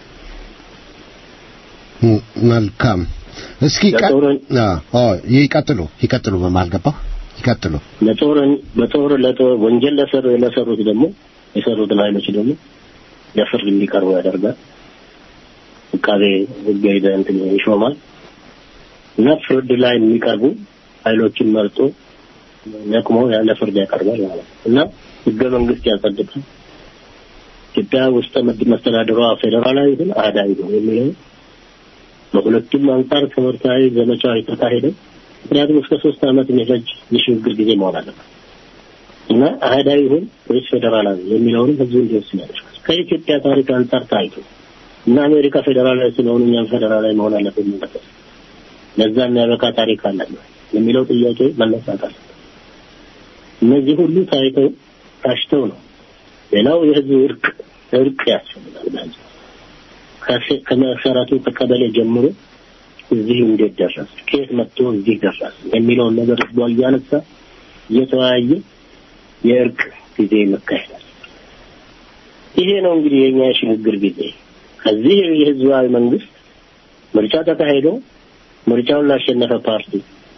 S2: መልካም። እስኪ ይቀጥሉ ይቀጥሉ። በመሀል ገባሁ። ይቀጥሉ።
S7: ለጦርን በጦር ለጦር ወንጀል ለሰሩ ለሰሩት ደግሞ የሰሩትን ኃይሎች ደግሞ ለፍርድ እንዲቀርቡ ያደርጋል። አቃቤ ሕግ እንትን ይሾማል እና ፍርድ ላይ የሚቀርቡ ኃይሎችን መርጦ ነቅሞ ያለ ፍርድ ያቀርባል ማለት ነው እና ህገ መንግስት ያጸድቃል። ኢትዮጵያ ውስጥ መስተዳድሯ ፌዴራላዊ ይሁን አህዳዊ ነው የሚለው በሁለቱም አንጻር ትምህርታዊ ዘመቻ የተካሄደ ምክንያቱም እስከ ሶስት ዓመት የሚፈጅ የሽግግር ጊዜ መሆን አለበት እና አህዳዊ ይሁን ወይስ ፌዴራላዊ የሚለውንም ህዝቡ እንዲወስን ያደርጋል። ከኢትዮጵያ ታሪክ አንጻር ታይቶ እና አሜሪካ ፌዴራላዊ ስለሆኑ እኛም ፌዴራላዊ መሆን አለብን ማለት ለዛ የሚያበቃ ታሪክ አለን የሚለው ጥያቄ መነሳት አለበት። እነዚህ ሁሉ ታይተው ታሽተው ነው። ሌላው የህዝብ እርቅ እርቅ ያስፈልጋል። በህዝብ ከመሰረቱ ከቀበሌ ጀምሮ እዚህ እንዴት ደረስ፣ ከየት መጥቶ እዚህ ደረስ የሚለውን ነገር ህዝቧ እያነሳ እየተወያየ የእርቅ ጊዜ መካሄዳል። ይሄ ነው እንግዲህ የኛ የሽግግር ጊዜ። ከዚህ የህዝባዊ መንግስት ምርጫ ተካሄዶ ምርጫውን ላሸነፈ ፓርቲ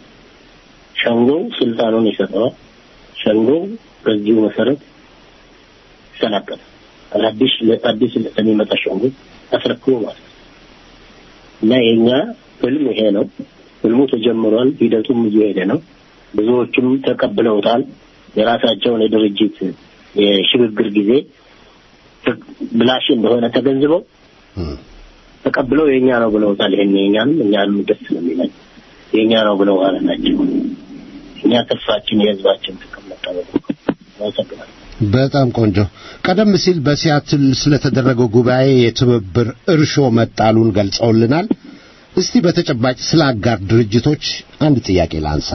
S7: ሸንጎው ስልጣኑን ይሰጠዋል። ሸንጎው በዚሁ መሰረት ይሰናበታል። አዲስ አዲስ ለሚመጣ ሸንጎ አስረክቦ ማለት ነው እና የኛ ህልም ይሄ ነው። ህልሙ ተጀምሯል። ሂደቱም እየሄደ ነው። ብዙዎቹም ተቀብለውታል። የራሳቸውን የድርጅት የሽግግር ጊዜ ብላሽ እንደሆነ ተገንዝበው ተቀብለው የኛ ነው ብለውታል። ይሄን የኛንም እኛንም ደስ ነው የሚለን የኛ ነው ብለው ማለት ናቸው። እኛ ተስፋችን የህዝባችን ጥቅም መጠበቅ አመሰግናለሁ።
S2: በጣም ቆንጆ። ቀደም ሲል በሲያትል ስለተደረገው ጉባኤ የትብብር እርሾ መጣሉን ገልጸውልናል። እስቲ በተጨባጭ ስለ አጋር ድርጅቶች አንድ ጥያቄ ላንሳ።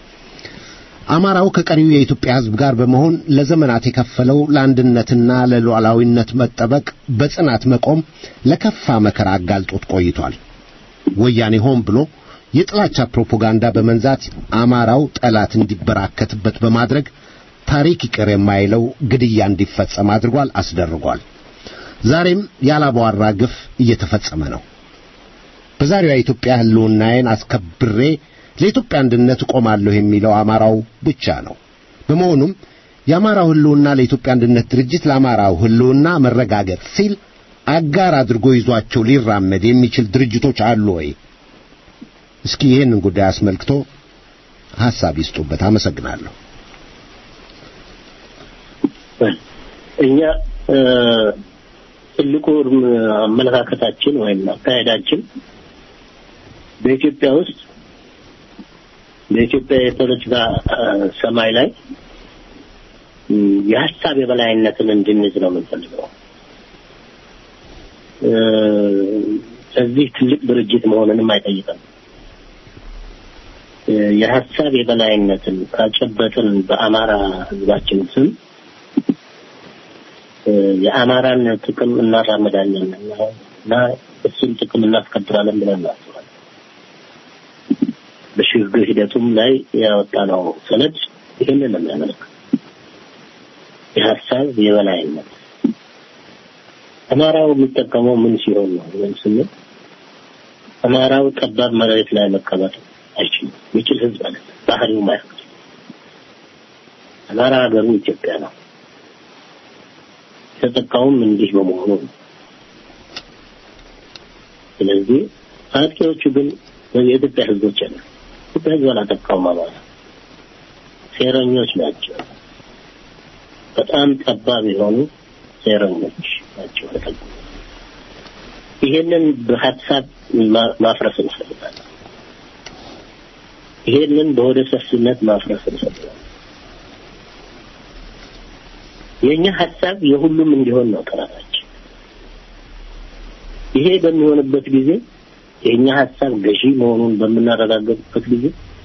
S2: አማራው ከቀሪው የኢትዮጵያ ሕዝብ ጋር በመሆን ለዘመናት የከፈለው ለአንድነትና ለሉዓላዊነት መጠበቅ በጽናት መቆም ለከፋ መከራ አጋልጦት ቆይቷል። ወያኔ ሆን ብሎ የጥላቻ ፕሮፓጋንዳ በመንዛት አማራው ጠላት እንዲበራከትበት በማድረግ ታሪክ ይቅር የማይለው ግድያ እንዲፈጸም አድርጓል፣ አስደርጓል። ዛሬም ያላባዋራ ግፍ እየተፈጸመ ነው። በዛሬዋ ኢትዮጵያ ህልውናዬን አስከብሬ ለኢትዮጵያ አንድነት እቆማለሁ የሚለው አማራው ብቻ ነው። በመሆኑም የአማራው ህልውና ለኢትዮጵያ አንድነት ድርጅት ለአማራው ህልውና መረጋገጥ ሲል አጋር አድርጎ ይዟቸው ሊራመድ የሚችል ድርጅቶች አሉ ወይ? እስኪ ይህንን ጉዳይ አስመልክቶ ሐሳብ ይስጡበት። አመሰግናለሁ።
S7: እኛ ትልቁ አመለካከታችን ወይም አካሄዳችን በኢትዮጵያ ውስጥ በኢትዮጵያ የፖለቲካ ሰማይ ላይ የሀሳብ የበላይነትን እንድንይዝ ነው የምንፈልገው። እዚህ ትልቅ ድርጅት መሆንንም አይጠይቅም። የሀሳብ የበላይነትን ካጨበጥን በአማራ ህዝባችን ስም የአማራን ጥቅም እናራምዳለን እና እሱን ጥቅም እናስከብራለን ብለን እናስባለን። በሽግግር ሂደቱም ላይ ያወጣነው ሰነድ ይህንን ነው የሚያመለክት። የሀሳብ የበላይነት አማራው የሚጠቀመው ምን ሲሆን ነው ወይም ስንል አማራው ጠባብ መሬት ላይ መቀመጥ አይችልም። የሚችል ህዝብ አለ። ባህሪው ማያውቅ አማራ ሀገሩ ኢትዮጵያ ነው። የተጠቃውም እንዲህ በመሆኑ ነው። ስለዚህ አጥቂዎቹ ግን የኢትዮጵያ ህዝቦች አለ። ኢትዮጵያ ህዝብ አላጠቃውም። አማራ ሴረኞች ናቸው። በጣም ጠባብ የሆኑ ሴረኞች ናቸው። ተጠቁ ይሄንን በሀሳብ ማፍረስ እንፈልጋለን። ይሄንን በወደ ሰፊነት ማፍረስ እንፈልጋለን። የኛ ሀሳብ የሁሉም እንዲሆን ነው ጥረታችን። ይሄ በሚሆንበት ጊዜ የኛ ሀሳብ ገዢ መሆኑን በምናረጋግጥበት ጊዜ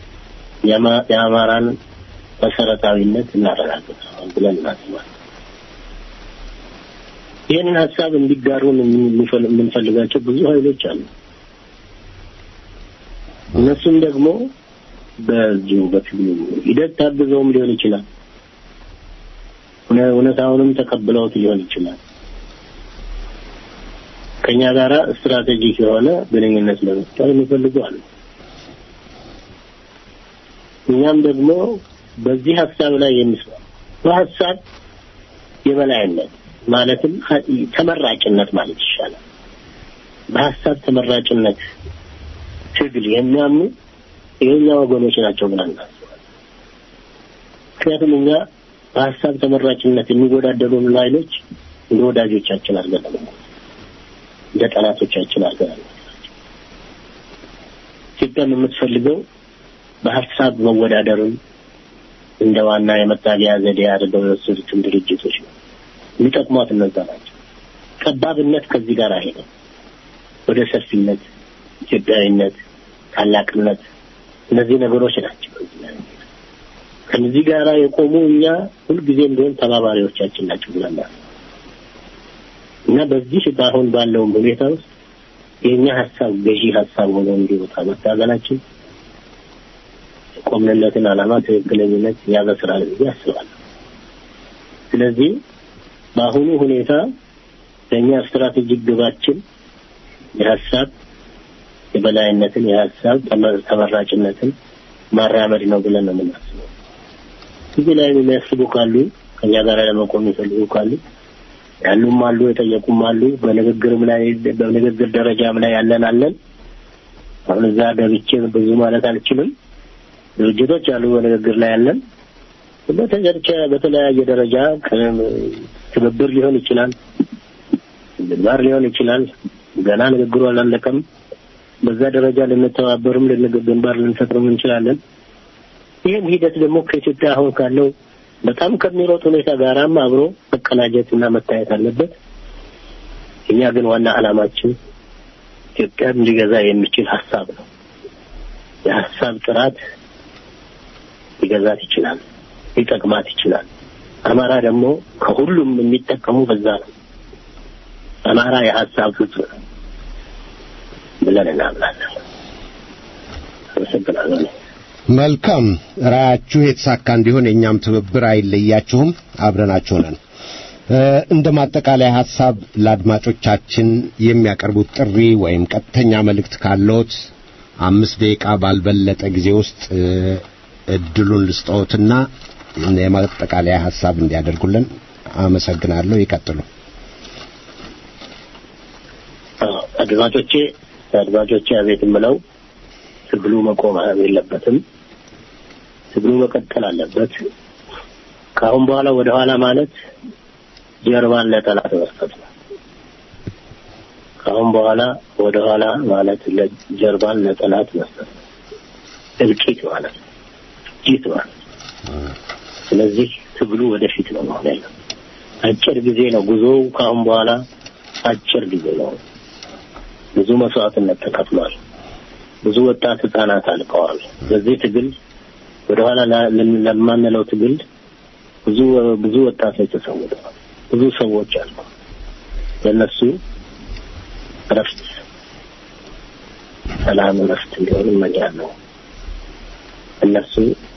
S7: የአማራን መሰረታዊነት እናረጋግጣለን ብለን እናስባለን። ይህንን ሀሳብ እንዲጋሩን የምንፈልጋቸው ብዙ ኃይሎች አሉ። እነሱም ደግሞ በዚሁ በትግሉ ሂደት ታግዘውም ሊሆን ይችላል። እውነታውንም ተቀብለውት ሊሆን ይችላል። ከኛ ጋራ ስትራቴጂክ የሆነ ግንኙነት ለመፍጠር የሚፈልጉ አሉ። እኛም ደግሞ በዚህ ሀሳብ ላይ የሚስማማ በሀሳብ የበላይነት ማለትም ተመራጭነት ማለት ይሻላል። በሀሳብ ተመራጭነት ትግል የሚያምኑ የኛ ወገኖች ናቸው ብለን እናስባለን። ምክንያቱም እኛ በሀሳብ ተመራጭነት የሚወዳደሩን ኃይሎች እንደ ወዳጆቻችን አድርገን እንደ ጠላቶቻችን አድርገን ኢትዮጵያም የምትፈልገው በሀሳብ መወዳደርን እንደ ዋና የመታገያ ዘዴ አድርገው የወሰዱትን ድርጅቶች ነው። የሚጠቅሟት እነዛ ናቸው። ጠባብነት ከዚህ ጋር አይሄድም። ወደ ሰፊነት፣ ኢትዮጵያዊነት፣ ታላቅነት እነዚህ ነገሮች ናቸው። ከዚህ ጋር የቆሙ እኛ ሁልጊዜም ቢሆን ተባባሪዎቻችን ናቸው ብለናል እና በዚህ በአሁን ባለውም ሁኔታ ውስጥ የእኛ ሀሳብ ገዢ ሀሳብ ሆኖ እንዲወጣ መታገላችን የቆምንለትን ዓላማ ትክክለኝነት ያበስራል ብዬ አስባለሁ። ስለዚህ በአሁኑ ሁኔታ ለእኛ ስትራቴጂክ ግባችን የሀሳብ የበላይነትን የሀሳብ ተመራጭነትን ማራመድ ነው ብለን ነው የምናስበው። እዚህ ላይ የሚያስቡ ካሉ ከኛ ጋር ለመቆም የሚፈልጉ ካሉ ያሉም አሉ፣ የጠየቁም አሉ። በንግግርም ላይ በንግግር ደረጃም ላይ ያለን አለን። አሁን እዛ ገብቼ ብዙ ማለት አልችልም። ድርጅቶች አሉ በንግግር ላይ ያለን በተጨርጨ በተለያየ ደረጃ ትብብር ሊሆን ይችላል፣ ግንባር ሊሆን ይችላል። ገና ንግግሩ አላለቀም። በዛ ደረጃ ልንተባበርም ግንባር ልንፈጥርም እንችላለን። ይህም ሂደት ደግሞ ከኢትዮጵያ አሁን ካለው በጣም ከሚሮጥ ሁኔታ ጋራም አብሮ መቀናጀትና መታየት አለበት። እኛ ግን ዋና ዓላማችን ኢትዮጵያን ሊገዛ የሚችል ሀሳብ ነው። የሀሳብ ጥራት ሊገዛት ይችላል፣ ሊጠቅማት ይችላል። አማራ ደግሞ ከሁሉም የሚጠቀሙ በዛ ነው። አማራ የሀሳብ ፍጡር ነው ብለን እናምናለን። አመሰግናለሁ።
S2: መልካም ራያችሁ የተሳካ እንዲሆን የእኛም ትብብር አይለያችሁም፣ አብረናችሁ ነን። እንደ ማጠቃለያ ሐሳብ ለአድማጮቻችን የሚያቀርቡት ጥሪ ወይም ቀጥተኛ መልእክት ካለዎት አምስት ደቂቃ ባልበለጠ ጊዜ ውስጥ እድሉን ልስጠዎትና የማጠቃለያ ሐሳብ እንዲያደርጉልን አመሰግናለሁ። ይቀጥሉ።
S7: አድማጮቼ አድማጮቼ አቤት የምለው ትግሉ መቆም የለበትም። ትግሉ መቀጠል አለበት። ከአሁን በኋላ ወደ ኋላ ማለት ጀርባን ለጠላት መስጠት ነው። ከአሁን በኋላ ወደ ኋላ ማለት ጀርባን ለጠላት መስጠት ነው። እልቂት ማለት ነው። እጅት ማለት ነው። ስለዚህ ትግሉ ወደፊት ነው መሆን ያለው። አጭር ጊዜ ነው ጉዞው። ከአሁን በኋላ አጭር ጊዜ ነው። ብዙ መስዋዕትነት ተከፍሏል። ብዙ ወጣት ህጻናት አልቀዋል። በዚህ ትግል ወደኋላ ለማንለው ትግል ብዙ ብዙ ወጣቶች ተሰውተዋል። ብዙ ሰዎች አሉ። ለነሱ እረፍት፣ ሰላም፣ እረፍት እንዲሆን እመኛለሁ። እነሱ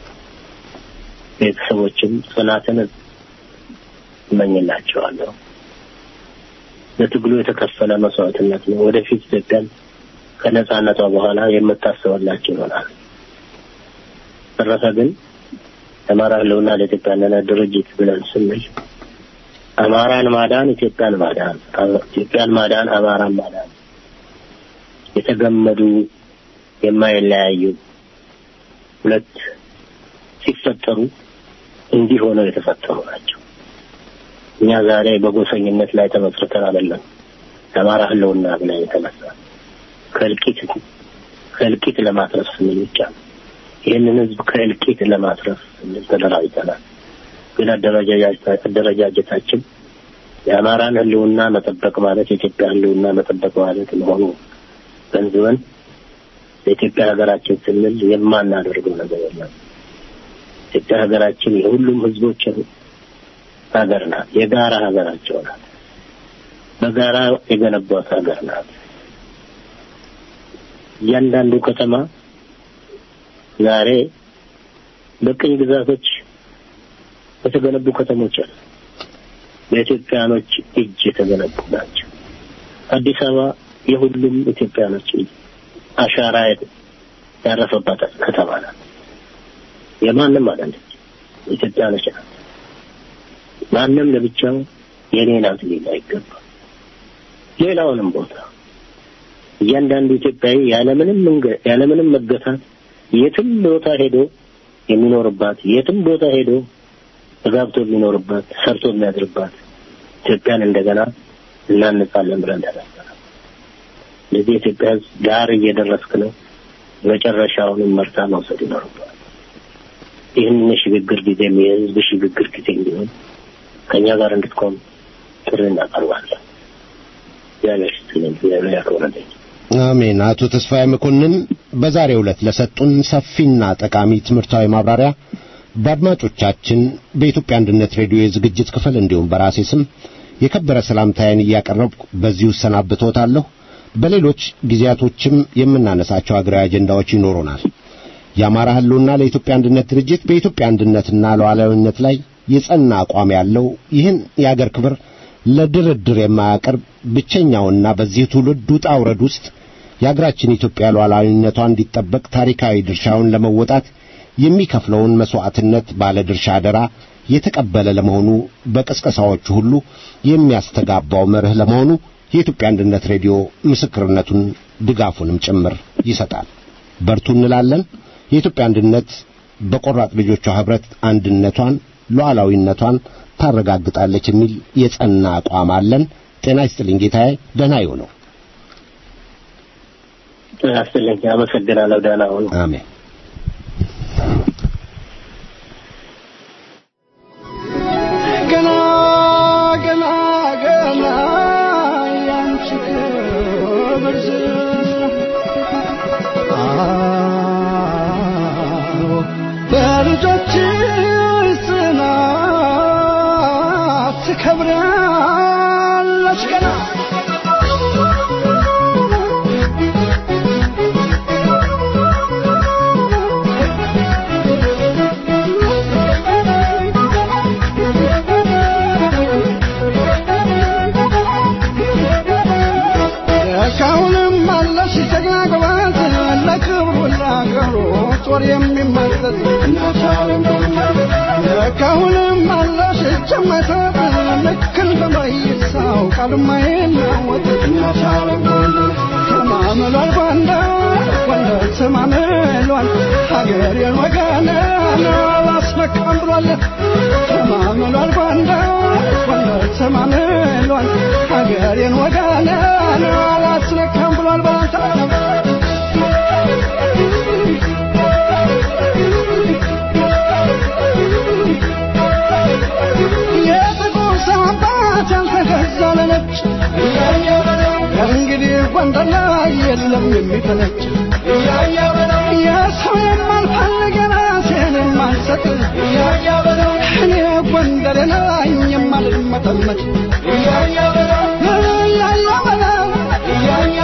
S7: ቤተሰቦችም ጽናትን እመኝላቸዋለሁ። ለትግሉ የተከፈለ መስዋዕትነት ነው። ወደፊት ኢትዮጵያን ከነጻነቷ በኋላ የምታስበላቸው ይሆናል። ተረፈ ግን የአማራ ህልውና ለኢትዮጵያ አንድነት ድርጅት ብለን ስንል አማራን ማዳን ኢትዮጵያን ማዳን፣ ኢትዮጵያን ማዳን አማራን ማዳን የተገመዱ የማይለያዩ ሁለት ሲፈጠሩ እንዲህ ሆነው የተፈጠሩ ናቸው። እኛ ዛሬ በጎሰኝነት ላይ ተመስርተን አይደለም የአማራ ህልውና ብለን የተነሳ ከእልቂት ከእልቂት ለማትረፍ ስንል ብቻ ነው። ይህንን ህዝብ ከእልቂት ለማትረፍ ስንል ተደራጅተናል። ግን አደረጃጀታችን የአማራን ህልውና መጠበቅ ማለት የኢትዮጵያ ህልውና መጠበቅ ማለት መሆኑ ገንዝበን ለኢትዮጵያ ሀገራችን ስንል የማናደርገው ነገር የለም። ኢትዮጵያ ሀገራችን የሁሉም ህዝቦች ሀገር ናት። የጋራ ሀገራቸው ናት። በጋራ የገነቧት ሀገር ናት። እያንዳንዱ ከተማ ዛሬ በቅኝ ግዛቶች የተገነቡ ከተሞች አሉ። በኢትዮጵያኖች እጅ የተገነቡ ናቸው። አዲስ አበባ የሁሉም ኢትዮጵያኖች አሻራ ያረፈባት ከተማ ናት። የማንም አይደለች፣ ኢትዮጵያኖች ናት። ማንም ለብቻው የኔ ናት ሊል አይገባም። ሌላውንም ቦታ እያንዳንዱ ኢትዮጵያዊ ያለምንም ያለምንም መገታት የትም ቦታ ሄዶ የሚኖርባት የትም ቦታ ሄዶ ተጋብቶ የሚኖርባት ሰርቶ የሚያድርባት ኢትዮጵያን እንደገና እናንጻለን ብለን ተነስተናል። ስለዚህ የኢትዮጵያ ሕዝብ ዳር እየደረስክ ነው። መጨረሻውንም መርታ መውሰድ ይኖርባል። ይህንን የሽግግር ጊዜ የህዝብ ሽግግር ጊዜ እንዲሆን ከእኛ ጋር እንድትቆም ጥሪ እናቀርባለን። እግዚአብሔር ይስጥልኝ። እግዚአብሔር ያክብረልኝ።
S2: አሜን። አቶ ተስፋዬ መኮንን በዛሬው ዕለት ለሰጡን ሰፊና ጠቃሚ ትምህርታዊ ማብራሪያ በአድማጮቻችን በኢትዮጵያ አንድነት ሬዲዮ የዝግጅት ክፍል እንዲሁም በራሴ ስም የከበረ ሰላምታዬን እያቀረብኩ በዚሁ እሰናብቶታለሁ። በሌሎች ጊዜያቶችም የምናነሳቸው አገራዊ አጀንዳዎች ይኖሩናል። የአማራ ህልውና ለኢትዮጵያ አንድነት ድርጅት በኢትዮጵያ አንድነትና ሉዓላዊነት ላይ የጸና አቋም ያለው ይህን የአገር ክብር ለድርድር የማያቀርብ ብቸኛውና በዚህ ትውልድ ውጣ ውረድ ውስጥ የአገራችን ኢትዮጵያ ሉዓላዊነቷ እንዲጠበቅ ታሪካዊ ድርሻውን ለመወጣት የሚከፍለውን መስዋዕትነት ባለ ድርሻ አደራ የተቀበለ ለመሆኑ በቅስቀሳዎቹ ሁሉ የሚያስተጋባው መርህ ለመሆኑ የኢትዮጵያ አንድነት ሬዲዮ ምስክርነቱን ድጋፉንም ጭምር ይሰጣል። በርቱ እንላለን። የኢትዮጵያ አንድነት በቆራጥ ልጆቿ ህብረት አንድነቷን ሉዓላዊነቷን ታረጋግጣለች የሚል የጸና አቋም አለን። ጤና ይስጥልኝ ጌታዬ፣ ደህና ይሁነው።
S7: ጤና ይስጥልኝ። አመሰግናለሁ። ደህና ሁኑ።
S2: አሜን።
S6: ገና ገና ገና ያንቺ ክብር አዎ በልጆችሽ ጽናት ትከብራለች ገና እስካሁንም አለሽ ጀግና ጎበዝ ለክብሩ ለአገሩ ጦር የሚመዘዝ እስካሁንም አለሽ እጅ የማይሰጥ ልክ እንደ መይሳው ቃል የማይናወጥ ተማምሏል ጎንደር ጎንደር ተማምሏል ሀገሬን ወገኔን አላስመካም ብሏል ተማምሏል ጎንደር ጎንደር ተማምሏል ሀገሬን ወገኔን አላስነካም ብሏል ባንተ የጥቁር ሰው አባት ያልተገዛ ለነጭ እንግዲህ ጎንደር ላይ የለም የሚፈነጭ የሰው የማልፈልግ የራሴን የማልሰጥ እኔ ጎንደር ነኝ የማልመጠመጥ እያያ በለው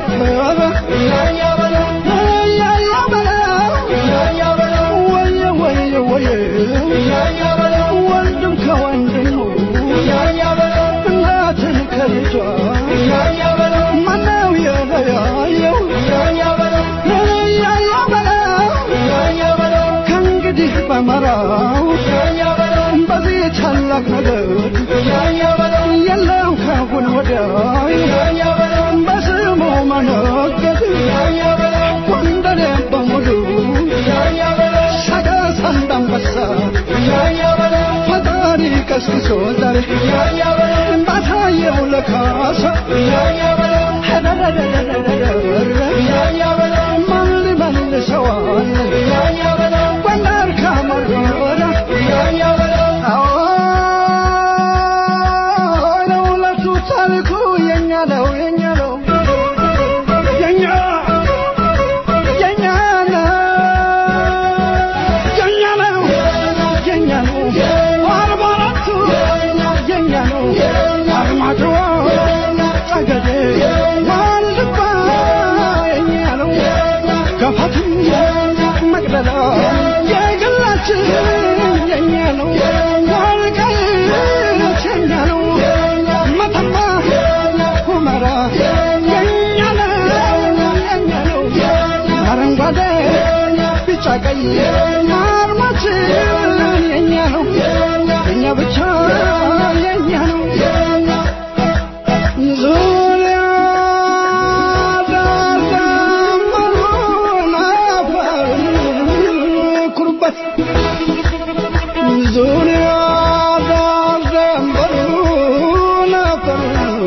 S8: ወንድም ከወንድሙ እናትን ከልጇ ማነው የለያየው ከእንግዲህ በመራው በዚህ ታላቅ ነገር የለው ካሁን ወዲያ በስሙ መነገድ ጎንደሬ በሙሉ ሰቀስ እንዳንበሳ ፈጣሪ ቀስቅሶ ዛሬ ባሳየው ለካሳ ማን ሊመልሰዋል ጎንደር ካመረረ ለሁለቱ ታሪኩ የኛ ነው የኛ ነው የኛ የኛ ነው የኛ ነው የኛ ነው አርባ አራቱ የኛ ነው አርማጭሆ ጠገዴ ዋልድባ የኛ ነው ገፋትም መቅደላ የግላችን የኛ ነው ወልቃይት የኛ ነው መተማ ሁመራ የኛ ነው የኛ ነው አረንጓዴ ቢጫ ቀይ አርማችን የኛ ነው የኛ ብቻ የኛ ነው ዙሪያ ዳርዳሩን አፈር ኩሩበት ዙሪያ ዳርዳሩን አፈር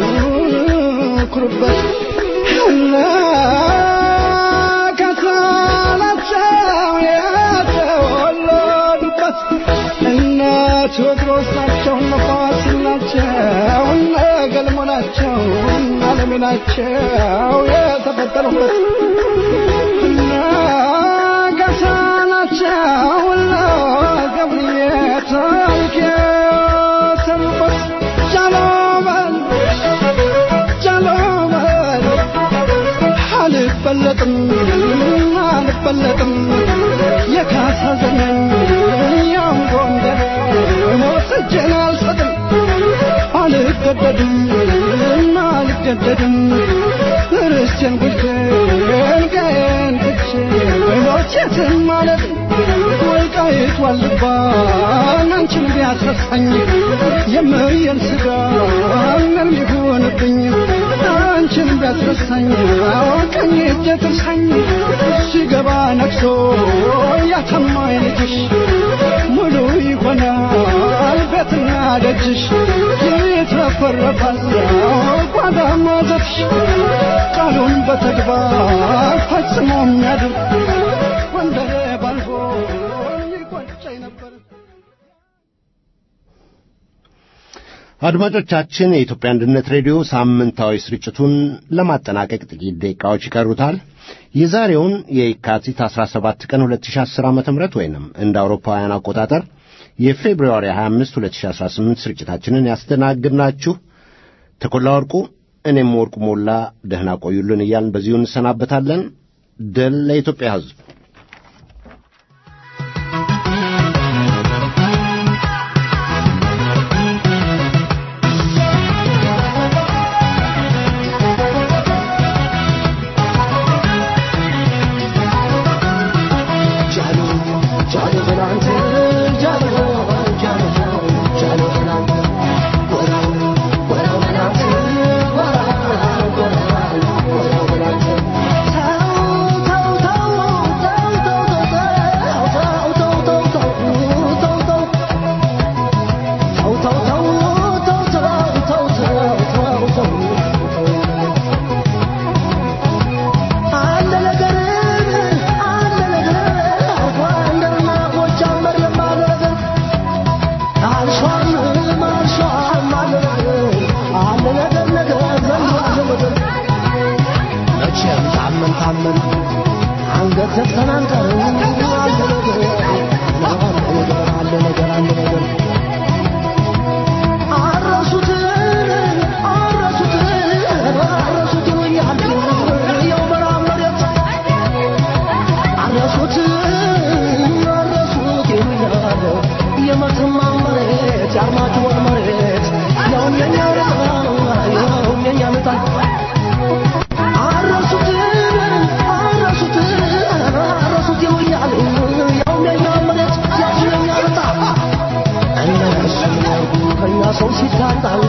S8: ኩሩበት እና ከሳላቸው የተወለዱበት እነ ቴዎድሮስ ናቸው እነ ፋሲል ናቸው እነ ገልሞ ናቸው እነ አለሜ ናቸው የተፈጠሩበት እነ ገሳ ናቸው እነ ገብርዬ ታሪክ የሰሩበት ጃሎበል ጃሎበል አልበለጥም አልበለጥም የካሳ ዘመን ያም ጎንደር ሞት እጄን አልሰጥም አልገደድም አልገደድም ርስቴን ጉልቴን ቀዬን ትቼ ሞት የትም ማለት ወልቃይት ዋልባ አንቺን ቢያስረሳኝ የምየን ስጋ ምን ሊሆንብኝ አንቺን ቢያስረሳኝ ቀኝ እጄ ትርሳኝ ሲገባ ነግሶ ያተማኝ ልጅሽ ሙሉ ይሆናል ቤትና ደጅሽ ይትረፈረፋል ጓዳ ማዘፍሽ ቃሉን በተግባር ፈጽሞ የሚያድር ወንደሬ ባልፎ ይቆጨኝ ነበር
S2: አድማጮቻችን የኢትዮጵያ አንድነት ሬዲዮ ሳምንታዊ ስርጭቱን ለማጠናቀቅ ጥቂት ደቂቃዎች ይቀሩታል። የዛሬውን የካቲት 17 ቀን 2010 ዓ ም ወይንም እንደ አውሮፓውያን አቆጣጠር የፌብርዋሪ 25 2018 ስርጭታችንን ያስተናግድናችሁ ተኮላ ወርቁ፣ እኔም ወርቁ ሞላ ደህና ቆዩልን እያልን በዚሁ እንሰናበታለን። ድል ለኢትዮጵያ ሕዝብ።
S8: መቼም ታመን ታመን አንገት ዘግተን አንቀርም። አለ ነገር አለ ነገር አለ ነገር አረሱትን አረሱትን አረሱትን ያህል መሬት የአርማጭሆን መሬት ያውም የኛ ዕጣ ያውም የኛ ዕጣ አረሱት አረሱት አረሱት ይውያሉ ያውም የኛ መሬት ያውም የኛ ዕጣ እነሱ ከኛ ሰው ሲታጣ